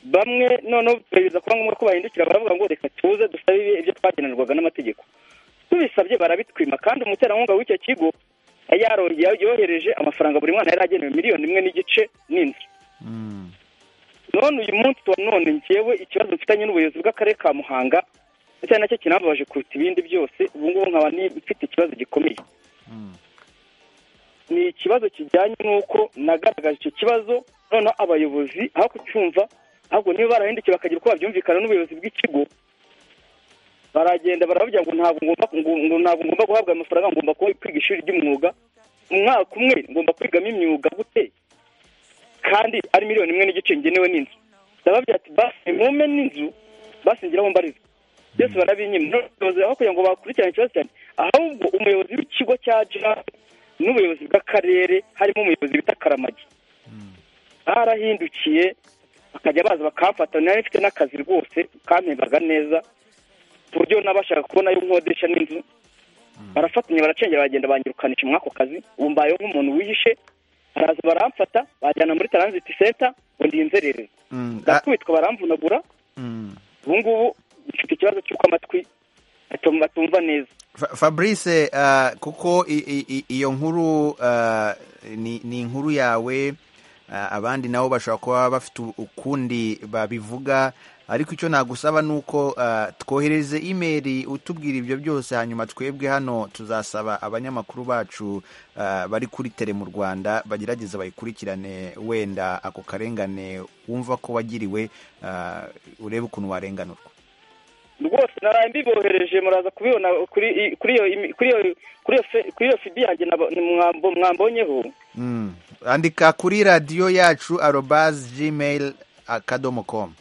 Speaker 3: bamwe noneho biza kuba ngombwa ko bahindukira baravuga ngo reka tuze dusabe ibi- ibyo twagenanirwaga n'amategeko tubisabye barabitwima kandi umuterankunga w'icyo kigo yari yarongeye yohereje amafaranga buri mwana yari agenewe miliyoni imwe n'igice n'inzu none uyu munsi wa none ngewe ikibazo mfitanye n'ubuyobozi bw'akarere ka muhanga ndetse ari nacyo kinambabaje kuruta ibindi byose ubu ngubu nkaba ni- mfite ikibazo gikomeye ni ikibazo kijyanye n'uko nagaragaje icyo kibazo noneho abayobozi aho kucyumva ahubwo niba barahindukiye bakagira uko babyumvikana n'ubuyobozi bw'ikigo baragenda baravuga ngo ntabwo ngomba ngo- ngo ntabwo ngomba guhabwa ayo mafaranga ngomba kuba- kwiga ishuri ry'umwuga umwaka umwe ngomba kwigamo imyuga gute kandi ari miliyoni imwe n'igice ngenewe n'inzu ndababwira ati basi mume n'inzu basi ngira mbariza byose barabinyima None ubuyobozi aho kugira ngo bakurikirane ikibazo cyane ahubwo umuyobozi w'ikigo cya jira n'ubuyobozi bw'akarere harimo umuyobozi bita karamagi barahindukiye bakajya baza bakamfata nari mfite n'akazi rwose kampembaga neza ku buryo nabashaga kubona ayo nkodesha n'inzu barafatanya baracengera baragenda banyirukanisha muri ako kazi ubu mbayeho nk'umuntu wihishe baraza baramfata bajyana muri taranziti senta ngo ndi inzererezi
Speaker 1: Mm. Ah,
Speaker 3: ndakubitwa baramvunagura
Speaker 1: mm.
Speaker 3: ubu ngubu mfite ikibazo cy'uko amatwi atum- atumva neza
Speaker 1: Fa- Fabrice ah, kuko i- i- i- iyo nkuru ah, ni ni inkuru yawe ah, abandi nabo bashobora kuba bafite u- ukundi babivuga ariko icyo nagusaba ni uko ah, twohereze imeri utubwira ibyo byose hanyuma twebwe hano tuzasaba abanyamakuru bacu ah, bari kuri tele mu Rwanda bagerageza bayikurikirane wenda ako karengane wumva ko wagiriwe ah, urebe ukuntu warenganurwa
Speaker 3: rwose naraye mbibohereje muraza kubibona kuri i- kuri iyo imi- kuri iyo kuri iyo fe- kuri iyo fidi yanjye nabo- mwambo- mwambonyeho
Speaker 1: Mm. andika kuri radiyo yacu arobas gmail akadomo com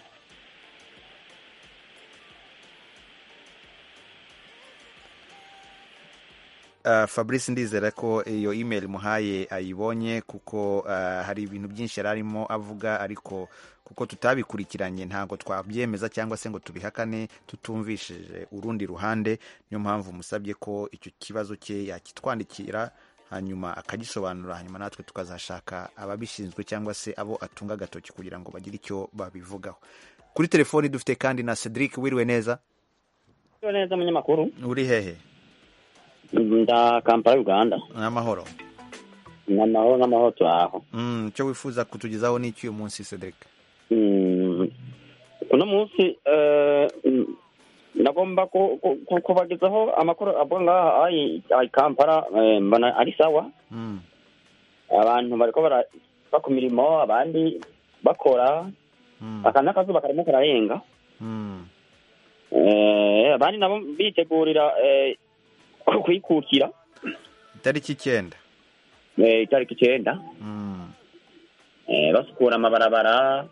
Speaker 1: Uh, fabrice ndizera ko iyo email muhaye ayibonye kuko uh, hari ibintu byinshi yari arimo avuga ariko kuko tutabikurikiranye ntabwo twabyemeza cyangwa se ngo tubihakane tutumvishije urundi ruhande niyo mpamvu musabye ko icyo kibazo cye yakitwandikira hanyuma akagisobanura hanyuma natwe tukazashaka ababishinzwe cyangwa se abo atunga agatoki kugira ngo bagire icyo babivugaho kuri telefoni dufite kandi na cedric wiriwe neza
Speaker 16: neza umunyamakuru
Speaker 1: uri hehe
Speaker 16: nda kampala uganda
Speaker 1: n'amahoro
Speaker 16: n'amahoro n'amahoro turaho
Speaker 1: Mm, icyo wifuza kutugezaho ni iki uyu munsi cedric
Speaker 16: Mm, uno munsi eh, mm, nagomba ku- ku- ku- kubagezaho amakuru abo ngaha ayi ayi kampala eh, mbona ari sawa
Speaker 1: Mm.
Speaker 16: abantu bariko bara- bava ku mirimo abandi bakora aka n'akazuba karimo kararenga
Speaker 1: Mm.
Speaker 16: Eh, abandi nabo bitegurira eh, ku- kuyikukira
Speaker 1: itariki icyenda
Speaker 16: eh, itariki icyenda
Speaker 1: Mm.
Speaker 16: eh, basukura amabarabara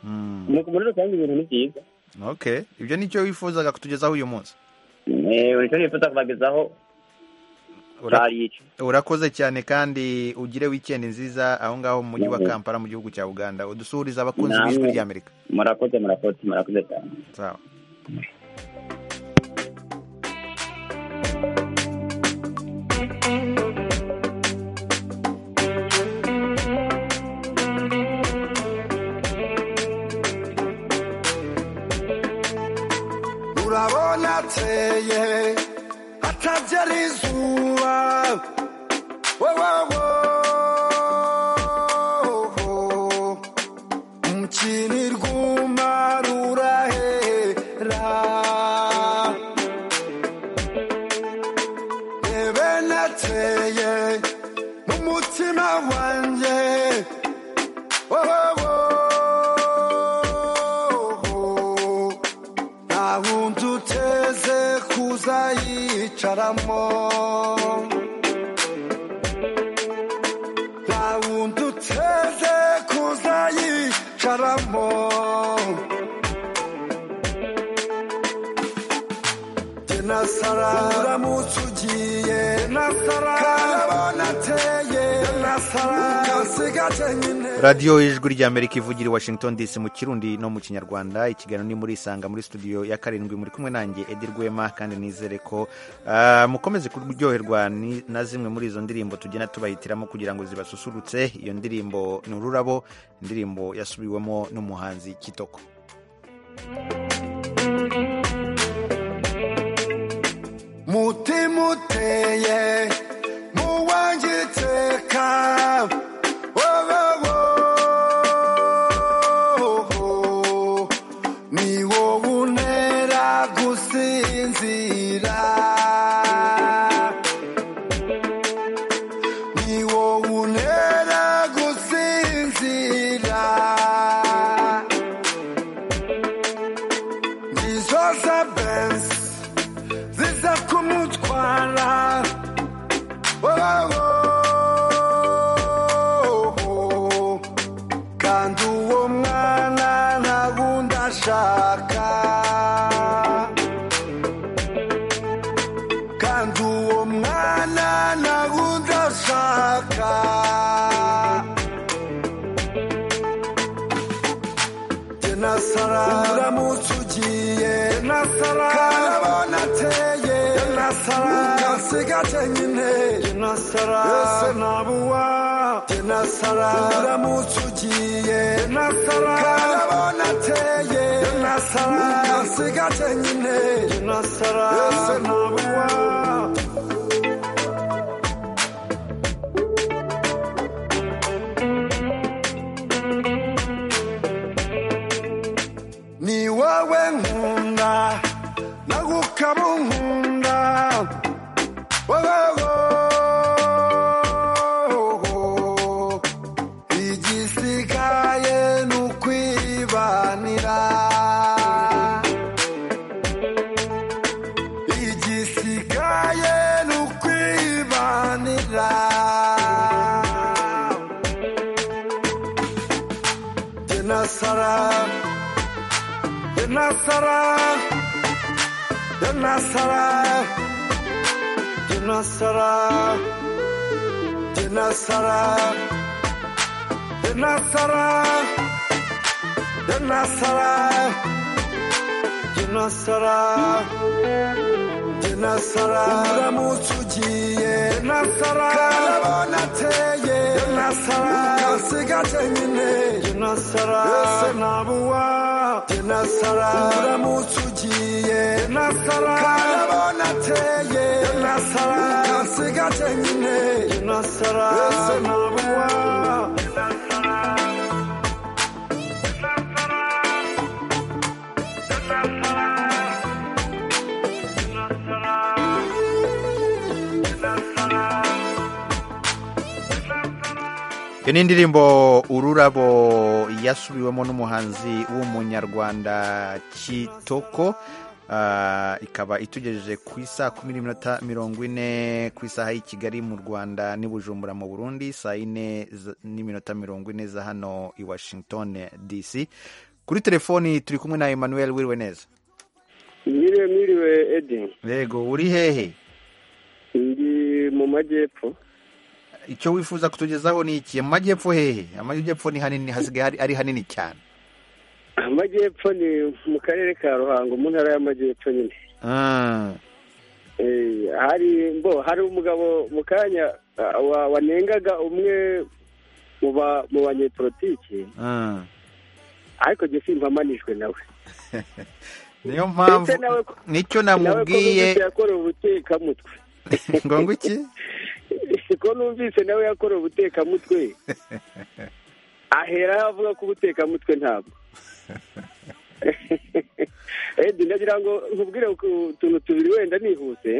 Speaker 1: Mm.
Speaker 16: Mu- muri rusange ibintu ni byiza
Speaker 1: okay ibyo ni cyo wifuzaga kutugezaho uyu munsi
Speaker 16: Eh, nicyo nifuza kubagezaho
Speaker 1: Ura-
Speaker 16: cyari ico
Speaker 1: urakoze cyane kandi ugire weekend nziza aho ngaho mu mujyi wa
Speaker 16: Mhm.
Speaker 1: kampala mu gihugu cya uganda udusuhurize abakunzi
Speaker 16: Namwe.
Speaker 1: b'ijwi ry'amerika
Speaker 16: murakoze murakoze murakoze cyane
Speaker 1: sawa
Speaker 17: urabona ateye atabyara izuba wowowo umukini rw'umara urahera rebe nateye mu mutima wanjye wowowo nta wundi uteze kuza yicaramo nta wundi uteze kuza yicaramo nasara uramutse ugiye nasara karabona ateye nasara ugasigaje nyine
Speaker 1: radiyo y'ijwi ry'amerika ivugira i washington dc mu kirundi no mu kinyarwanda ikiganiro ni muri isanga muri studio ya karindwi muri kumwe nanjye edi rwema kandi nizere ko ah, mukomeze kuryoherwa ni- na zimwe muri izo ndirimbo tugenda tubahitiramo kugira ngo zibasusurutse iyo ndirimbo ni ururabo indirimbo yasubiwemo n'umuhanzi kitoko
Speaker 17: mutima uteye muwanjye iteka wowowo ni wowe unera gusinzira ni wowe unera gusinzira ngizo za benzi ziza kumutwara wowowo kandi uwo mwana nta wundi ashaka kandi uwo mwana nta wundi ashaka nasara uramutse ugiye nasara karabona ateye nasara ugasigaje nyine nasara yose nabuwa nasara uramutse ugiye nasara karabona ateye nasara ugasigaje nyine nasara yose nabuwa ni wowe nkunda nawe ukaba unkunda wowowo igisigaye ni ukwibanira igisigaye ni ukwibanira jye na Sarah Nasara, Nasara, Nasara, Nasara, Nasara, Nasara, Nasara, Nasara, uramutse ugiye Nasara, karabona ateye Nasara.
Speaker 9: nasara ukansiga cyenyine jye nasara yose ntabuwa jye nasara uramutse ugiye jye nasara karabona ateye jye nasara ukansiga cyenyine jye nasara yose ntabuwa jye nasara
Speaker 1: iyo ni indirimbo ururabo yasubiwemo n'umuhanzi w'umunyarwanda kitoko Ah, ikaba itugejeje ku isaa kumi n'iminota mirongo ine ku isaha y'i kigali mu rwanda n'i bujumbura mu burundi saa yine z- n'iminota mirongo ine za hano i washington dc kuri telefoni turi kumwe na emmanuel wiriwe neza
Speaker 18: Mwiriwe mwiriwe Edi
Speaker 1: yego uri hehe
Speaker 18: ndi mu majyepfo
Speaker 1: icyo wifuza kutugezaho ni iki amajyepfo hehe amajyepfo ni hanini hasigaye hari- ari hanini cyane
Speaker 18: amajyepfo ni mu karere ka ruhango mu ntara y'amajyepfo nyine
Speaker 1: Ah,
Speaker 18: Eh, hari mbo hari umugabo mu kanya ah, wa- wanengaga umwe mu ba- mu banyepolitiki
Speaker 1: ah.
Speaker 18: ariko jye simpamanijwe nawe
Speaker 1: niyo mpamvu
Speaker 18: Ndetse nawe ko-
Speaker 1: nicyo
Speaker 18: nawe ko
Speaker 1: namubwiye
Speaker 18: numvise yakorewe ubutekamutwe
Speaker 1: ngo ngwiki
Speaker 18: ko numvise nawe yakorewe ubutekamutwe aheraho avuga ko ubutekamutwe ntabwo edi ndagira ngo nkubwire ku tuntu tubiri wenda nihuse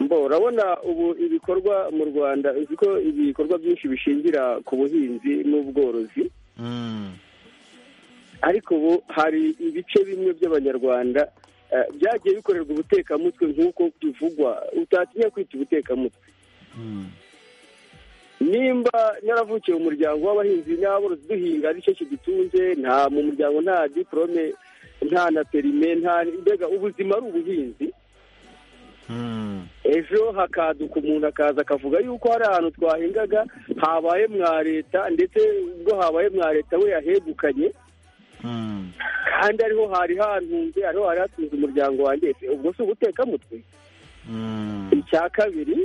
Speaker 18: mbo urabona ubu ibikorwa mu rwanda uzi ko ibikorwa byinshi bishingira ku buhinzi n'ubworozi ariko ubu hari ibice bimwe by'abanyarwanda eh, byagiye bikorerwa ubutekamutwe nk'uko bivugwa utatinya kwita ubutekamutwe nimba naravukiye mu muryango w'abahinzi n'aborozi duhinga nicyo kidutunze nta mu muryango nta diporome nta na perime nta mbega ubuzima ari ubuhinzi ejo hakaduka umuntu akaza akavuga yuko hari ahantu twahingaga habaye mwa leta ndetse ubwo habaye mwa leta we yahegukanye kandi ariho hari hantunze ariho hari hatunze umuryango wanjye ese ubwo si ubutekamutwe icya kabiri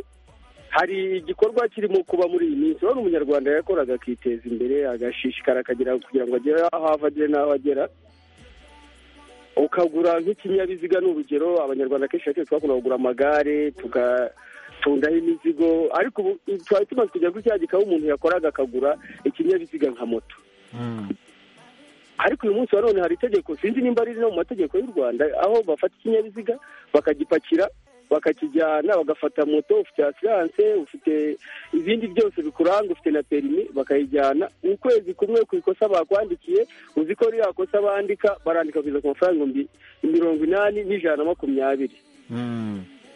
Speaker 18: hari igikorwa kirimo kuba muri iyi minsi urabona umunyarwanda yakoraga akiteza imbere agashishikara akagira kugira ngo agere aho ava agere n'aho agera ukagura nk'ikinyabiziga ni urugero abanyarwanda kenshi na kenshi twakunda kugura amagare tugatundaho imizigo ariko ubu twari tumaze kujya kuri cya gikaba umuntu yakoraga akagura ikinyabiziga nka moto ariko uyu munsi wa none hari itegeko sinzi nimba riri no mu mategeko y'u rwanda aho bafata ikinyabiziga bakagipakira bakakijyana bagafata moto ufite asiranse ufite ibindi byose bikuranga ufite na perimi bakayijyana ukwezi kumwe ku ikosa bakwandikiye uzi ko ririya kosa bandika barandika kugeza ku mafaranga ibihumbi mirongo inani n'ijana na makumyabiri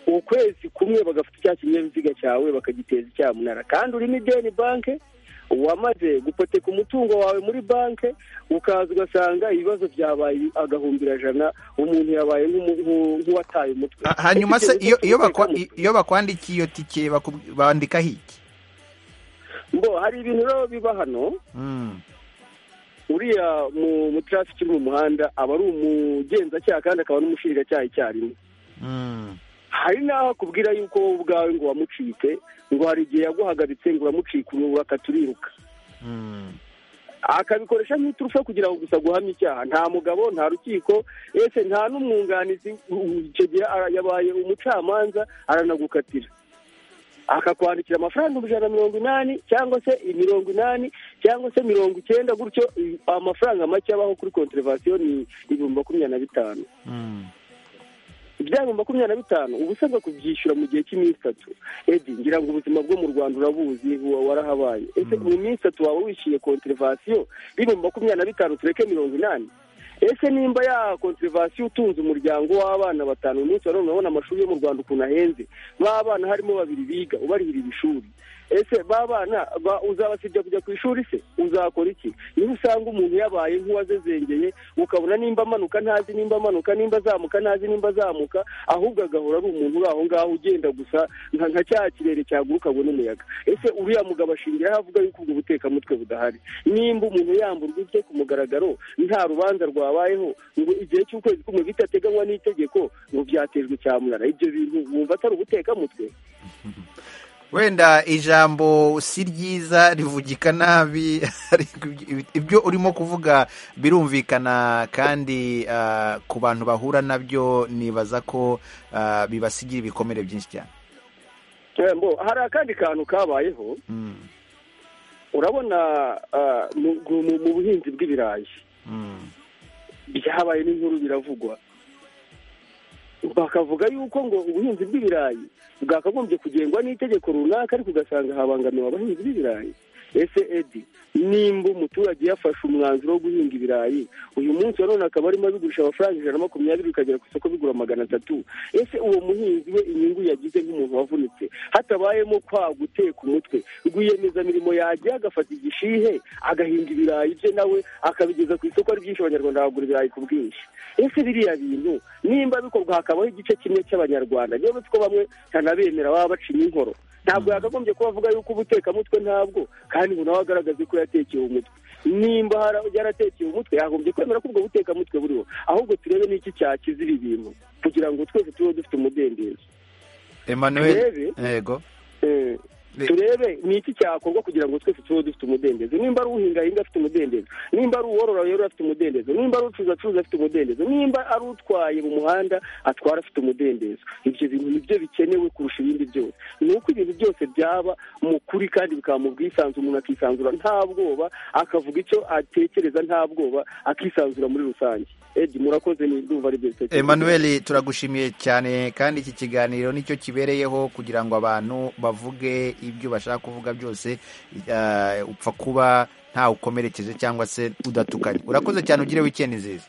Speaker 18: ukwezi kumwe bagafata cya kinyabiziga cyawe bakagiteza icyamunara kandi urimo ideni banke wamaze gupoteka umutungo wawe muri banke ukaza ugasanga ibibazo byabaye agahumbira jana umuntu yabaye nk'umu- nk'u- nk'uwataye umutwe
Speaker 1: hanyuma se
Speaker 18: Ese
Speaker 1: iyo iyo
Speaker 18: icyo
Speaker 1: bakwa- iyo bakwandikiye iyo tike bakub- bandikaho iki
Speaker 18: ngo hari ibintu rero biba hano
Speaker 1: Mm.
Speaker 18: uriya mu- mu traffic uri mu muhanda aba ari umugenzacyaha kandi akaba n'umushinjacyaha icyarimwe hari n'aho akubwira yuko wowe ubwawe ngo wamucike ngo hari igihe yaguhagaritse ngo uramucika ubu akaturiruka akabikoresha nk'iturufu yo kugira ngo gusa guhamye icyaha nta mugabo nta rukiko ese nta n'umwunganizi u- icyo gihe ara- yabaye umucamanza aranagukatira akakwandikira amafaranga ibihumbi ijana na mirongo inani cyangwa se mirongo inani cyangwa se mirongo icyenda gutyo i- amafaranga make abaho kuri konterevasiyo ni ibihumbi makumyabiri na bitanu ibyabo makumyabiri na bitanu uba usabwa kubyishyura mu gihe cy'iminsi itatu edi ngira ngo ubuzima bwo mu rwanda urabuzi wa- warahabaye ese mu minsi itatu waba wishyuye konterevasiyo y'ibihumbi makumyabiri na bitanu tureke mirongo inani ese nimba ya konterevasiyo utunze umuryango w'abana batanu uyu munsi wa none urabona amashuri yo mu rwanda ukuntu ahenze b'abana harimo babiri biga ubarihira ishuri ese b'abana ba- uzabasibya kujya ku ishuri se uzakora iki niba usanga umuntu yabaye nk'uwazezengeye ukabona nimba amanuka ntazi nimba amanuka nimba azamuka ntazi nimba azamuka ahubwo agahora ari umuntu uri aho ngaho ugenda gusa nka nka cya kirere cyaguruka ngo n'umuyaga ese uriya mugabo ashingiraho avuga yuko ubwo butekamutwe budahari nimba umuntu yamburwa ibye ku mugaragaro nta rubanza rwabayeho ngo igihe cy'ukwezi kumwe bitateganywa n'itegeko ngo byatejwe cyamunara ibyo bintu wumva atari ubutekamutwe
Speaker 1: wenda ijambo si ryiza rivugika nabi ariko ibyo urimo kuvuga birumvikana kandi ah, ku bantu bahura nabyo nibaza ko ah, bibasigira ibikomere byinshi cyane
Speaker 18: Tembo, hari akandi kantu kabayeho urabona ah, mu- mu- mu buhinzi bw'ibirayi byabaye n'inkuru biravugwa bakavuga yuko ngo ubuhinzi bw'ibirayi bwakagombye kugengwa n'itegeko runaka ariko ugasanga habangamiwe abahinzi b'ibirayi ese edi nimba umuturage yafashe umwanzuro wo guhinga ibirayi uyu munsi wa none akaba arimo abigurisha amafaranga ijana na makumyabiri bikagera ku isoko bigura magana atatu ese uwo muhinzi we inyungu yagize nk'umuntu wavunitse hatabayemo kwa guteka umutwe rwiyemezamirimo yagiye agafata igishihe agahinga ibirayi bye nawe akabigeza ku isoko ari byinshi abanyarwanda bagura ibirayi ku bwinshi ese biriya bintu nimba bikorwa hakabaho igice kimwe cy'abanyarwanda niyo bitwo bamwe ntanabemera baba bacinya inkoro ntabwo yakagombye kuba avuga yuko ubutekamutwe ntabwo kandi ngo nawe agaragaze ko yatekeye umutwe nimba hari aho yaratekeye umutwe yagombye kwemera ko ubwo butekamutwe buriho ahubwo turebe n'iki cyakiza ibi bintu kugira ngo twese tube dufite umudendezo
Speaker 1: Emmanuel
Speaker 18: Turebe.
Speaker 1: yego
Speaker 18: Eh, turebe ni iki cyakorwa kugira ngo twese tube dufite umudendezo nimba ari uhinga ahinga afite umudendezo nimba ari uworora yorora afite umudendezo nimba ari ucuruza acuruza afite umudendezo nimba ari utwaye mu muhanda atwara afite umudendezo ibyo bintu nibyo bikenewe kurusha ibindi byose ni uko ibintu byose byaba mu kuri kandi bikaba mu bwisanzure umuntu akisanzura nta bwoba akavuga icyo atekereza nta bwoba akisanzura muri rusange edi murakoze ni ndumva ari byo bitekerezo
Speaker 1: Emmanuel turagushimiye cyane kandi iki kiganiro nicyo kibereyeho kugira ngo abantu bavuge ibyo bashaka kuvuga byose eh, upfa kuba ntawe ukomerekeje cyangwa se udatukanye urakoze cyane ugire weekend nziza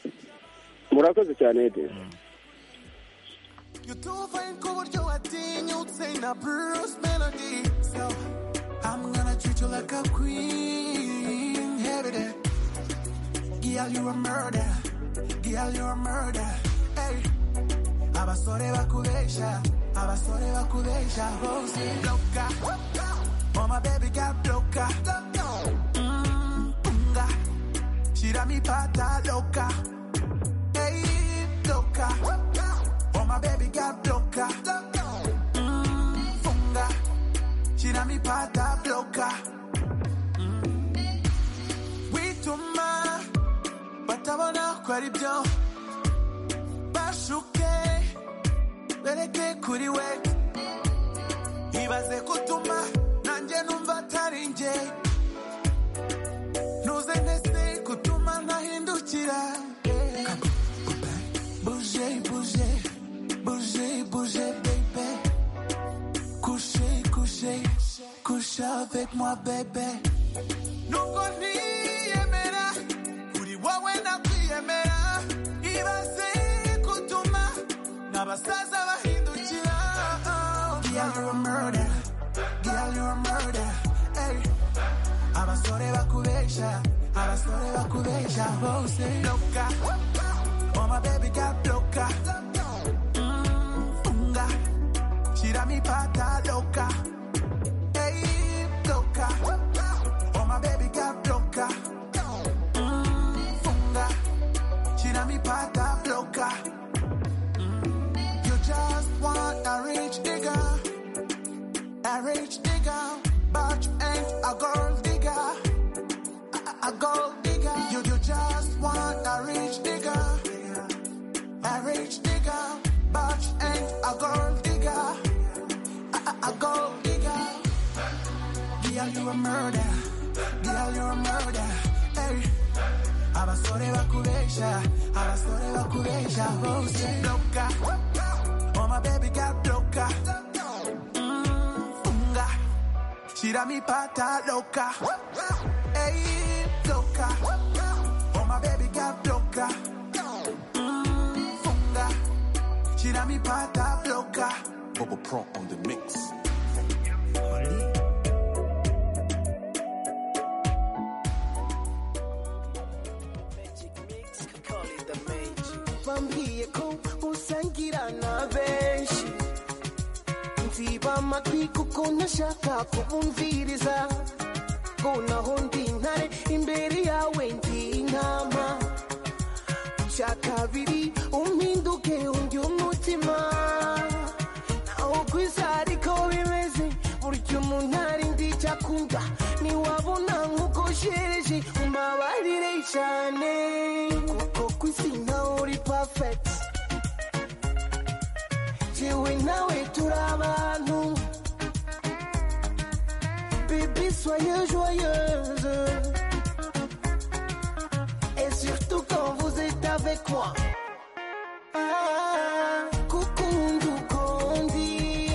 Speaker 18: murakoze cyane edi
Speaker 9: ku buryo watinyutse na Bruce Melody. So, I'm gonna treat you like a queen. Inherited. Girl, you a murder. Girl, you a murder. Hey. Abasore bakubesha. Abasore bakubesha. Rosy loca. Oh, my baby got loca. Mm, punga. Shira mi pata loca. Hey, loca. Oh, my baby got bloca. Mm, funga. She done me pata bloca. Mm. We tuma. Batabona kwari byo. Bashuke. Bereke kuri we. Ibaze kutuma. Nanjye numva atari njye. Ntuze ntese kutuma ntahindukira. Yeah. Bouger, bouger, bouger, bouger, bébé. Coucher, coucher, coucher avec moi, bébé. Nuko ntiyemera, uri wowe nakwiyemera. Ibaze kutuma n'abasaza bahindukira. Girl, you're a murder. Girl, you're a murder. Hey. Abasore bakubesha, abasore bakubesha bose. Loka. Oh, my baby got bloca. Mm, funga. She done me pata loca. Hey, loca. Oh, my baby got bloca. Mm, funga. She done me pata loca. Mm. You just want a rich nigga. A rich nigga. But you ain't a gold digger. A, a gold digger. You, you just want a rich nigga. A rich nigga, but you ain't a gold digger. A, a, a gold digger. Girl, you a murder. Girl, you a murder. Hey. Abasore bakubesha, abasore bakubesha bose. Bloka. Oh, my baby got bloka. Mm, funga. Shira mi pata loca. Hey, loca. Oh, my baby got bloka. Mm, funga. Shira mi pata bloca. Bubble Pro on the mix.
Speaker 19: bambwiye ko usangira na benshi nziba amatwi kuko ntashaka kubumviriza ngo naho ndi intare imbere yawe ndi intama bya kabiri umpinduke undi umutima naho ku isi ariko bimeze buryo nkunda ntiwabona nk'ukoshereje umbabarire cyane kuko ku isi ntawe uri pafekiti jewe nawe turi abantu bébé soyez joyeuse et surtout quand vous êtes avec moi gukunda ukundi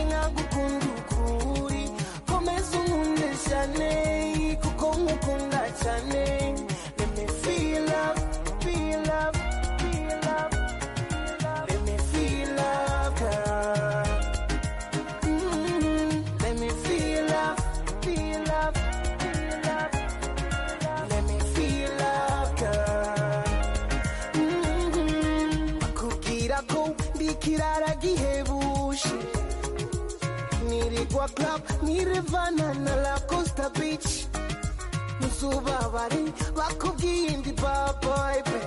Speaker 19: nkagukunda ukuri komeza unkunde cyane kuko nkukunda cyane Let me feel love, feel love, feel love, Let me feel love, girl. Mm, let me feel love, feel love, feel love. Let me feel love, girl. Mm, bakubwira ko ndi ikirara gihebuje nirirwa club nirevana na la costa beach muzubabare bakubwiye ndi baboy be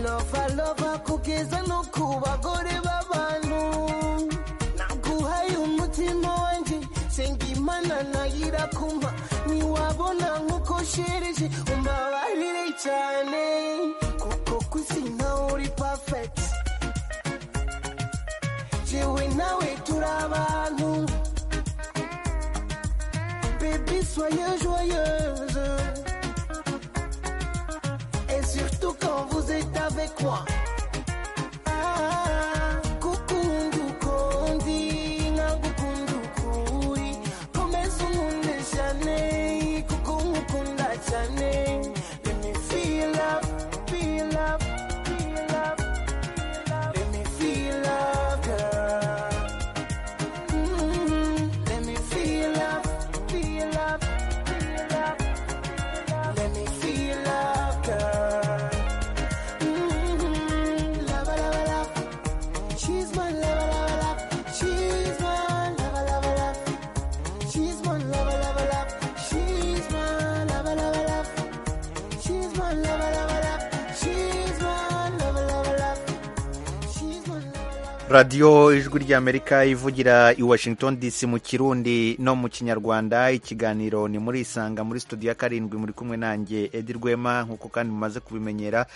Speaker 19: lova lova kugeza no ku bagore b'abantu naguhaye umutima wanjye senga imana nayo irakumpa ntiwabona nk'uko shereje umbabarire cyane kuko ku isi ntawe uri pafekiti jewe nawe turi abantu bébé soyez joyeuse et surtout quand vous êtes avec moi gukunda ukundi nkagukunda ukuri komeza unkunde cyane kuko nkukunda cyane Let me feel love, feel love, feel love, Let me feel love, girl. Mm, Let me feel love, feel love, feel love, Let me feel love, girl. Mm, love, love, love. She's my lover, lover, love. She's my lover, lover, love. She's my lover, lover, love. She's my lover, lover, love. She's my lover, lover, love. She's my lover, lover, love.
Speaker 1: radiyo ijwi ry'amerika ivugira i washington dc mu kirundi no mu kinyarwanda ikiganiro ni muri isanga muri studio ya karindwi muri kumwe nanjye edi rwema nk'uko kandi mumaze kubimenyera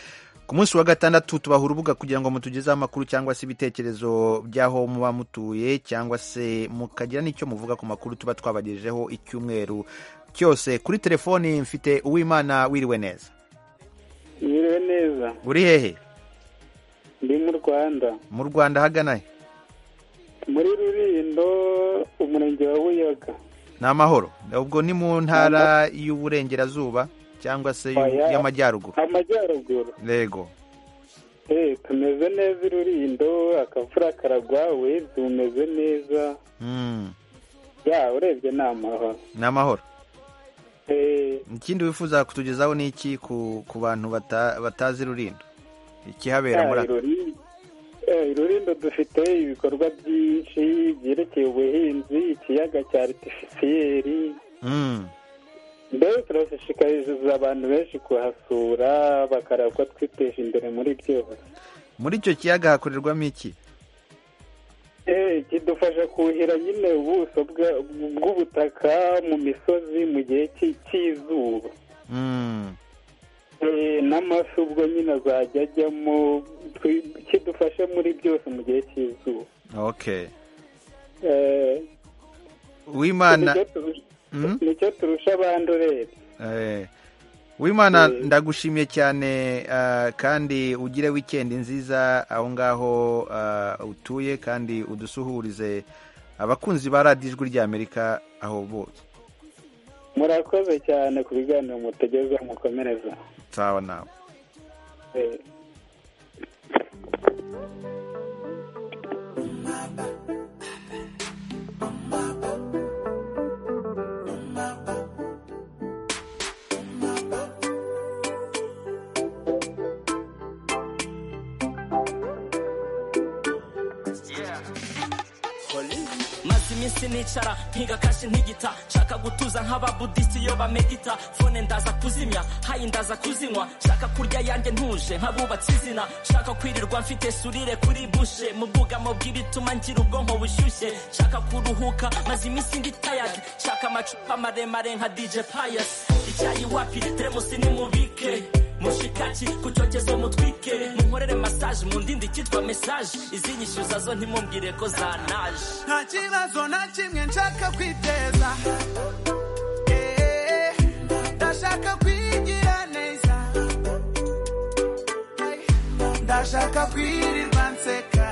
Speaker 1: ku munsi wa gatandatu tubaha urubuga kugira ngo mutugezeho amakuru cyangwa se ibitekerezo by'aho muba mutuye cyangwa se mukagira n'icyo muvuga ku makuru tuba twabagejejeho icyumweru cyose kuri telefoni mfite uwimana wiriwe neza
Speaker 20: Mwiriwe neza
Speaker 1: uri hehe
Speaker 20: ndi mu rwanda
Speaker 1: mu rwanda hagana he
Speaker 20: muri rurindo umurenge wa buyaga
Speaker 1: ni amahoro ubwo ni mu ntara y'uburengerazuba cyangwa se y'u-
Speaker 20: Oya.
Speaker 1: y'amajyaruguru
Speaker 20: amajyaruguru
Speaker 1: rego
Speaker 20: Eh, tumeze neza i rurindo akavura karagwawe tumeze neza
Speaker 1: Mm,
Speaker 20: ya urebye ni amahoro
Speaker 1: ni amahoro
Speaker 20: Eh,
Speaker 1: ikindi wifuza kutugezaho ni iki ku, ku bantu bata, batazi rurindo ikihabera
Speaker 20: ya,
Speaker 1: muri
Speaker 20: i Rurindo- eh, i rurindo dufite ibikorwa byinshi byerekeye ubuhinzi ikiyaga cya aritifisiyeri
Speaker 1: Mm,
Speaker 20: mbere turashishikariza abantu benshi kuhasura bakareba ko twiteje imbere muri byose
Speaker 1: muri icyo kiyaga hakorerwamo iki
Speaker 20: Eh, kidufasha kuhira nyine ubuso bwa- bw'ubutaka mu misozi mu gihe cy'i- cy'izuba
Speaker 1: Mm,
Speaker 20: Eh, n'amafi ubwo nyine azajya ajyamo twi- kidufasha muri byose mu gihe cy'izuba
Speaker 1: okay
Speaker 20: Eh,
Speaker 1: wimana
Speaker 20: nicyo turusha-
Speaker 1: Mm?
Speaker 20: nicyo turusha abandi urebye
Speaker 1: Eh, wimana ndagushimiye cyane ah, kandi ugire wikendi nziza aho ngaho ah, utuye kandi udusuhurize abakunzi ba radiyo ijwi ry'amerika aho bose
Speaker 20: murakoze cyane ku biganiro mutegereje mukomereza
Speaker 1: sawa nawe
Speaker 20: Eh,
Speaker 21: Massimis isi nicara ntigakashe ntigita nshaka gutuza nk'ababudisi iyo bamedita fone ndaza kuzimya hayi ndaza kuzinywa nshaka kurya yanjye ntuje nk'abubatse izina nshaka kwirirwa mfite surire kuri bushe mu bwugamo bw'ibituma ngira ubwonko bushyushye nshaka kuruhuka maze iminsi ndi tayadi nshaka amacupa maremare nka dj payasi icyayi wapi teremusi nimubike mushikaki ku cyokezo mutwike munkorere masaje mu ndindi kitwa mesaje izinyishyuza zo ntimumbwire ko zanaje
Speaker 9: nta kibazo na kimwe nshaka kwiteza Eh, ndashaka kwigira neza Ay, ndashaka kwirirwa nseka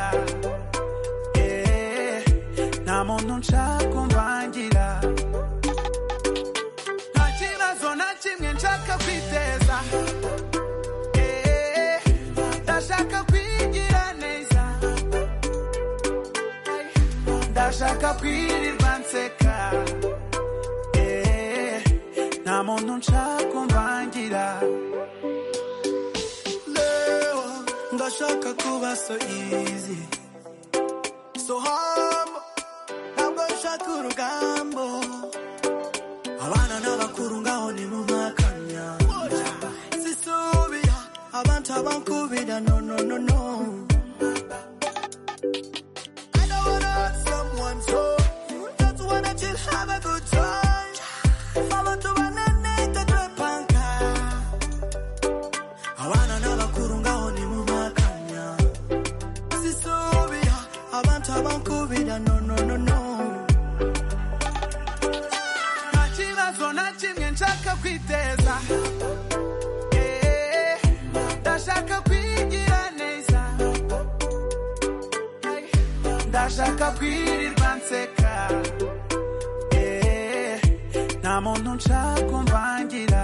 Speaker 9: Eh, nta muntu nshaka kumvangira nta kibazo na kimwe nshaka kwiteza Eh, ndashaka kwigira neza ndashaka kwirirwa nseka Eh, nta muntu nshaka kumvangira leo ndashaka kuba so easy so humble ntabwo nshaka urugambo abana n'abakuru ngaho ni mu makanya sisubira abantu abankubira no no no no I don't wanna hurt someone so just wanna chill have a good time abantu bananeka twepanka abana n'abakuru ngaho ni mu makanya sisubira abantu abankubira no no no no nta kibazo na kimwe nshaka kwiteza Eh, ndashaka kwigira neza Ay, ndashaka kwirirwa nseka Eh, nta muntu nshaka kumvangira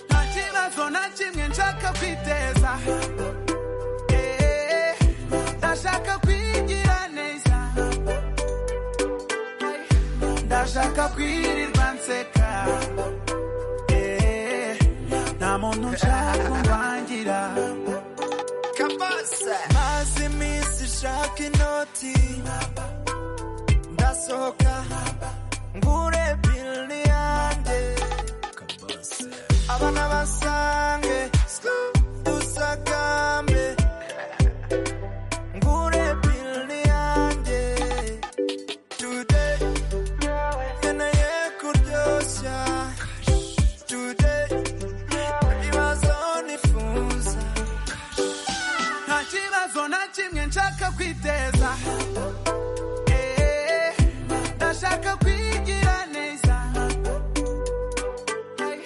Speaker 9: nta kibazo na kimwe nshaka kwiteza Eh, ndashaka kwigira neza ndashaka kwirirwa nseka Eh, nta muntu nshaka kumvangira maze iminsi nshaka inoti ndasohoka ngure bili yanjye abana basange dusagambe ngure bili yanjye today nkeneye kuryoshya today ibibazo nifuza nta kibazo na kimwe nshaka kwiteza Eh, ndashaka kwigira neza Ay,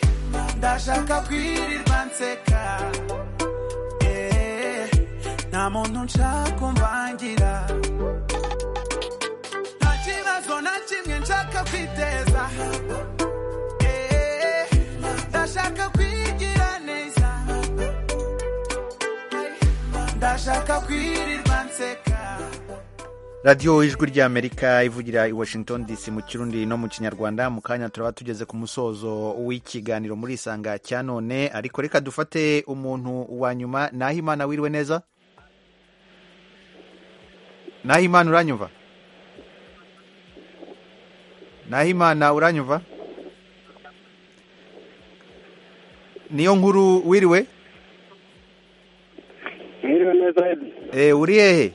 Speaker 9: ndashaka kwirirwa nseka Eh, nta muntu nshaka kumvangira nta kibazo na kimwe nshaka kwiteza Eh, ndashaka kwigira neza Ay, ndashaka kwirirwa nseka
Speaker 1: radiyo ijwi ry'amerika ivugira i washington dc mu kirundi no mu kinyarwanda mu kanya turaba tugeze ku musozo w'ikiganiro muri isanga cya none ariko reka dufate umuntu wa nyuma nahimana wiriwe neza nahimana uranyumva nahimana uranyumva niyo nkuru wiriwe
Speaker 22: mwiriwe neza Edi
Speaker 1: e, uri hehe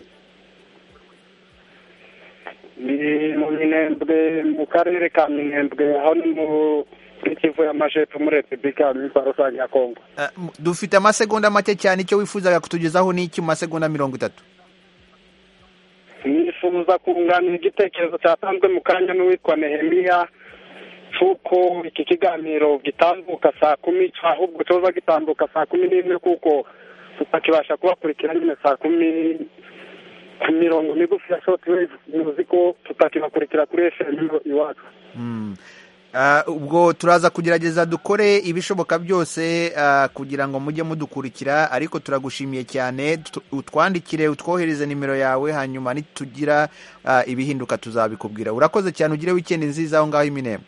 Speaker 22: ni mu minembwe mu karere ka minembwe aho ni mu muri kivu y'amajepfo muri repubulika y'imitwa rusange ya kongo
Speaker 1: Ah, m- dufite amasegonda make cyane icyo wifuzaga kutugezaho ni iki mu masegonda mirongo itatu
Speaker 22: nifuza kunganira igitekerezo cyatanzwe mu kanya n'uwitwa nehemiya cy'uko iki kiganiro gitambuka saa kumi ahubwo cyoza gitambuka saa kumi n'imwe kuko tutakibasha kubakurikira nyine saa kumi ku mirongo migufi ya shotiwevu muzi ko tutakibakurikira kuri efemu iwacu
Speaker 1: Mm. Ah, ubwo turaza kugerageza dukore ibishoboka byose ah, kugira ngo mujye mudukurikira ariko turagushimiye cyane tu- utwandikire utwohereze nimero yawe hanyuma nitugira ah, ibihinduka tuzabikubwira urakoze cyane ugire wikendi nziza aho ngaho iminembwe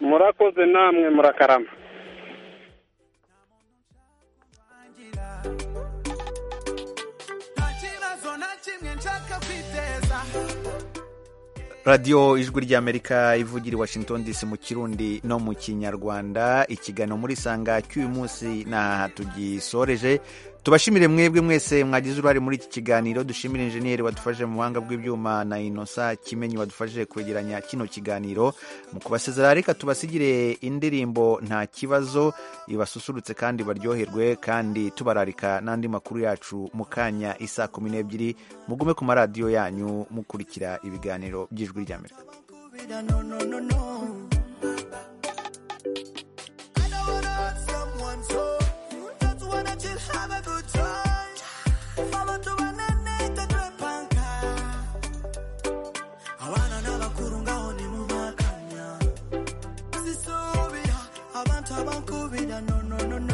Speaker 22: murakoze namwe murakarama
Speaker 9: nta kibazo na kimwe nshaka kwiteza
Speaker 1: radiyo ijwi ry'amerika ivugira i washington dc mu kirundi no mu kinyarwanda ikiganiro muri sanga cy'uyu munsi n'aha tugisoreje tubashimire mwebwe mwese mwagize uruhare muri iki kiganiro dushimire injeniyeri wadufashe mu buhanga bw'ibyuma na inosa kimenyi wadufashije kwegeranya kino kiganiro mu kubasezerera reka tubasigire indirimbo nta kibazo ibasusurutse kandi baryoherwe kandi tubararika n'andi makuru yacu mu kanya isa kumi n'ebyiri mugume ku maradiyo yanyu mukurikira ibiganiro by'ijwi rya amerika
Speaker 23: No, no, no, no. I don't wanna hurt someone, so you just wanna chill, have a good time. Follow to my nene, the great banker. Abana n'abakurungaho ni mu bakanya. Sisubira, abantu abankubira, no, no, no, no.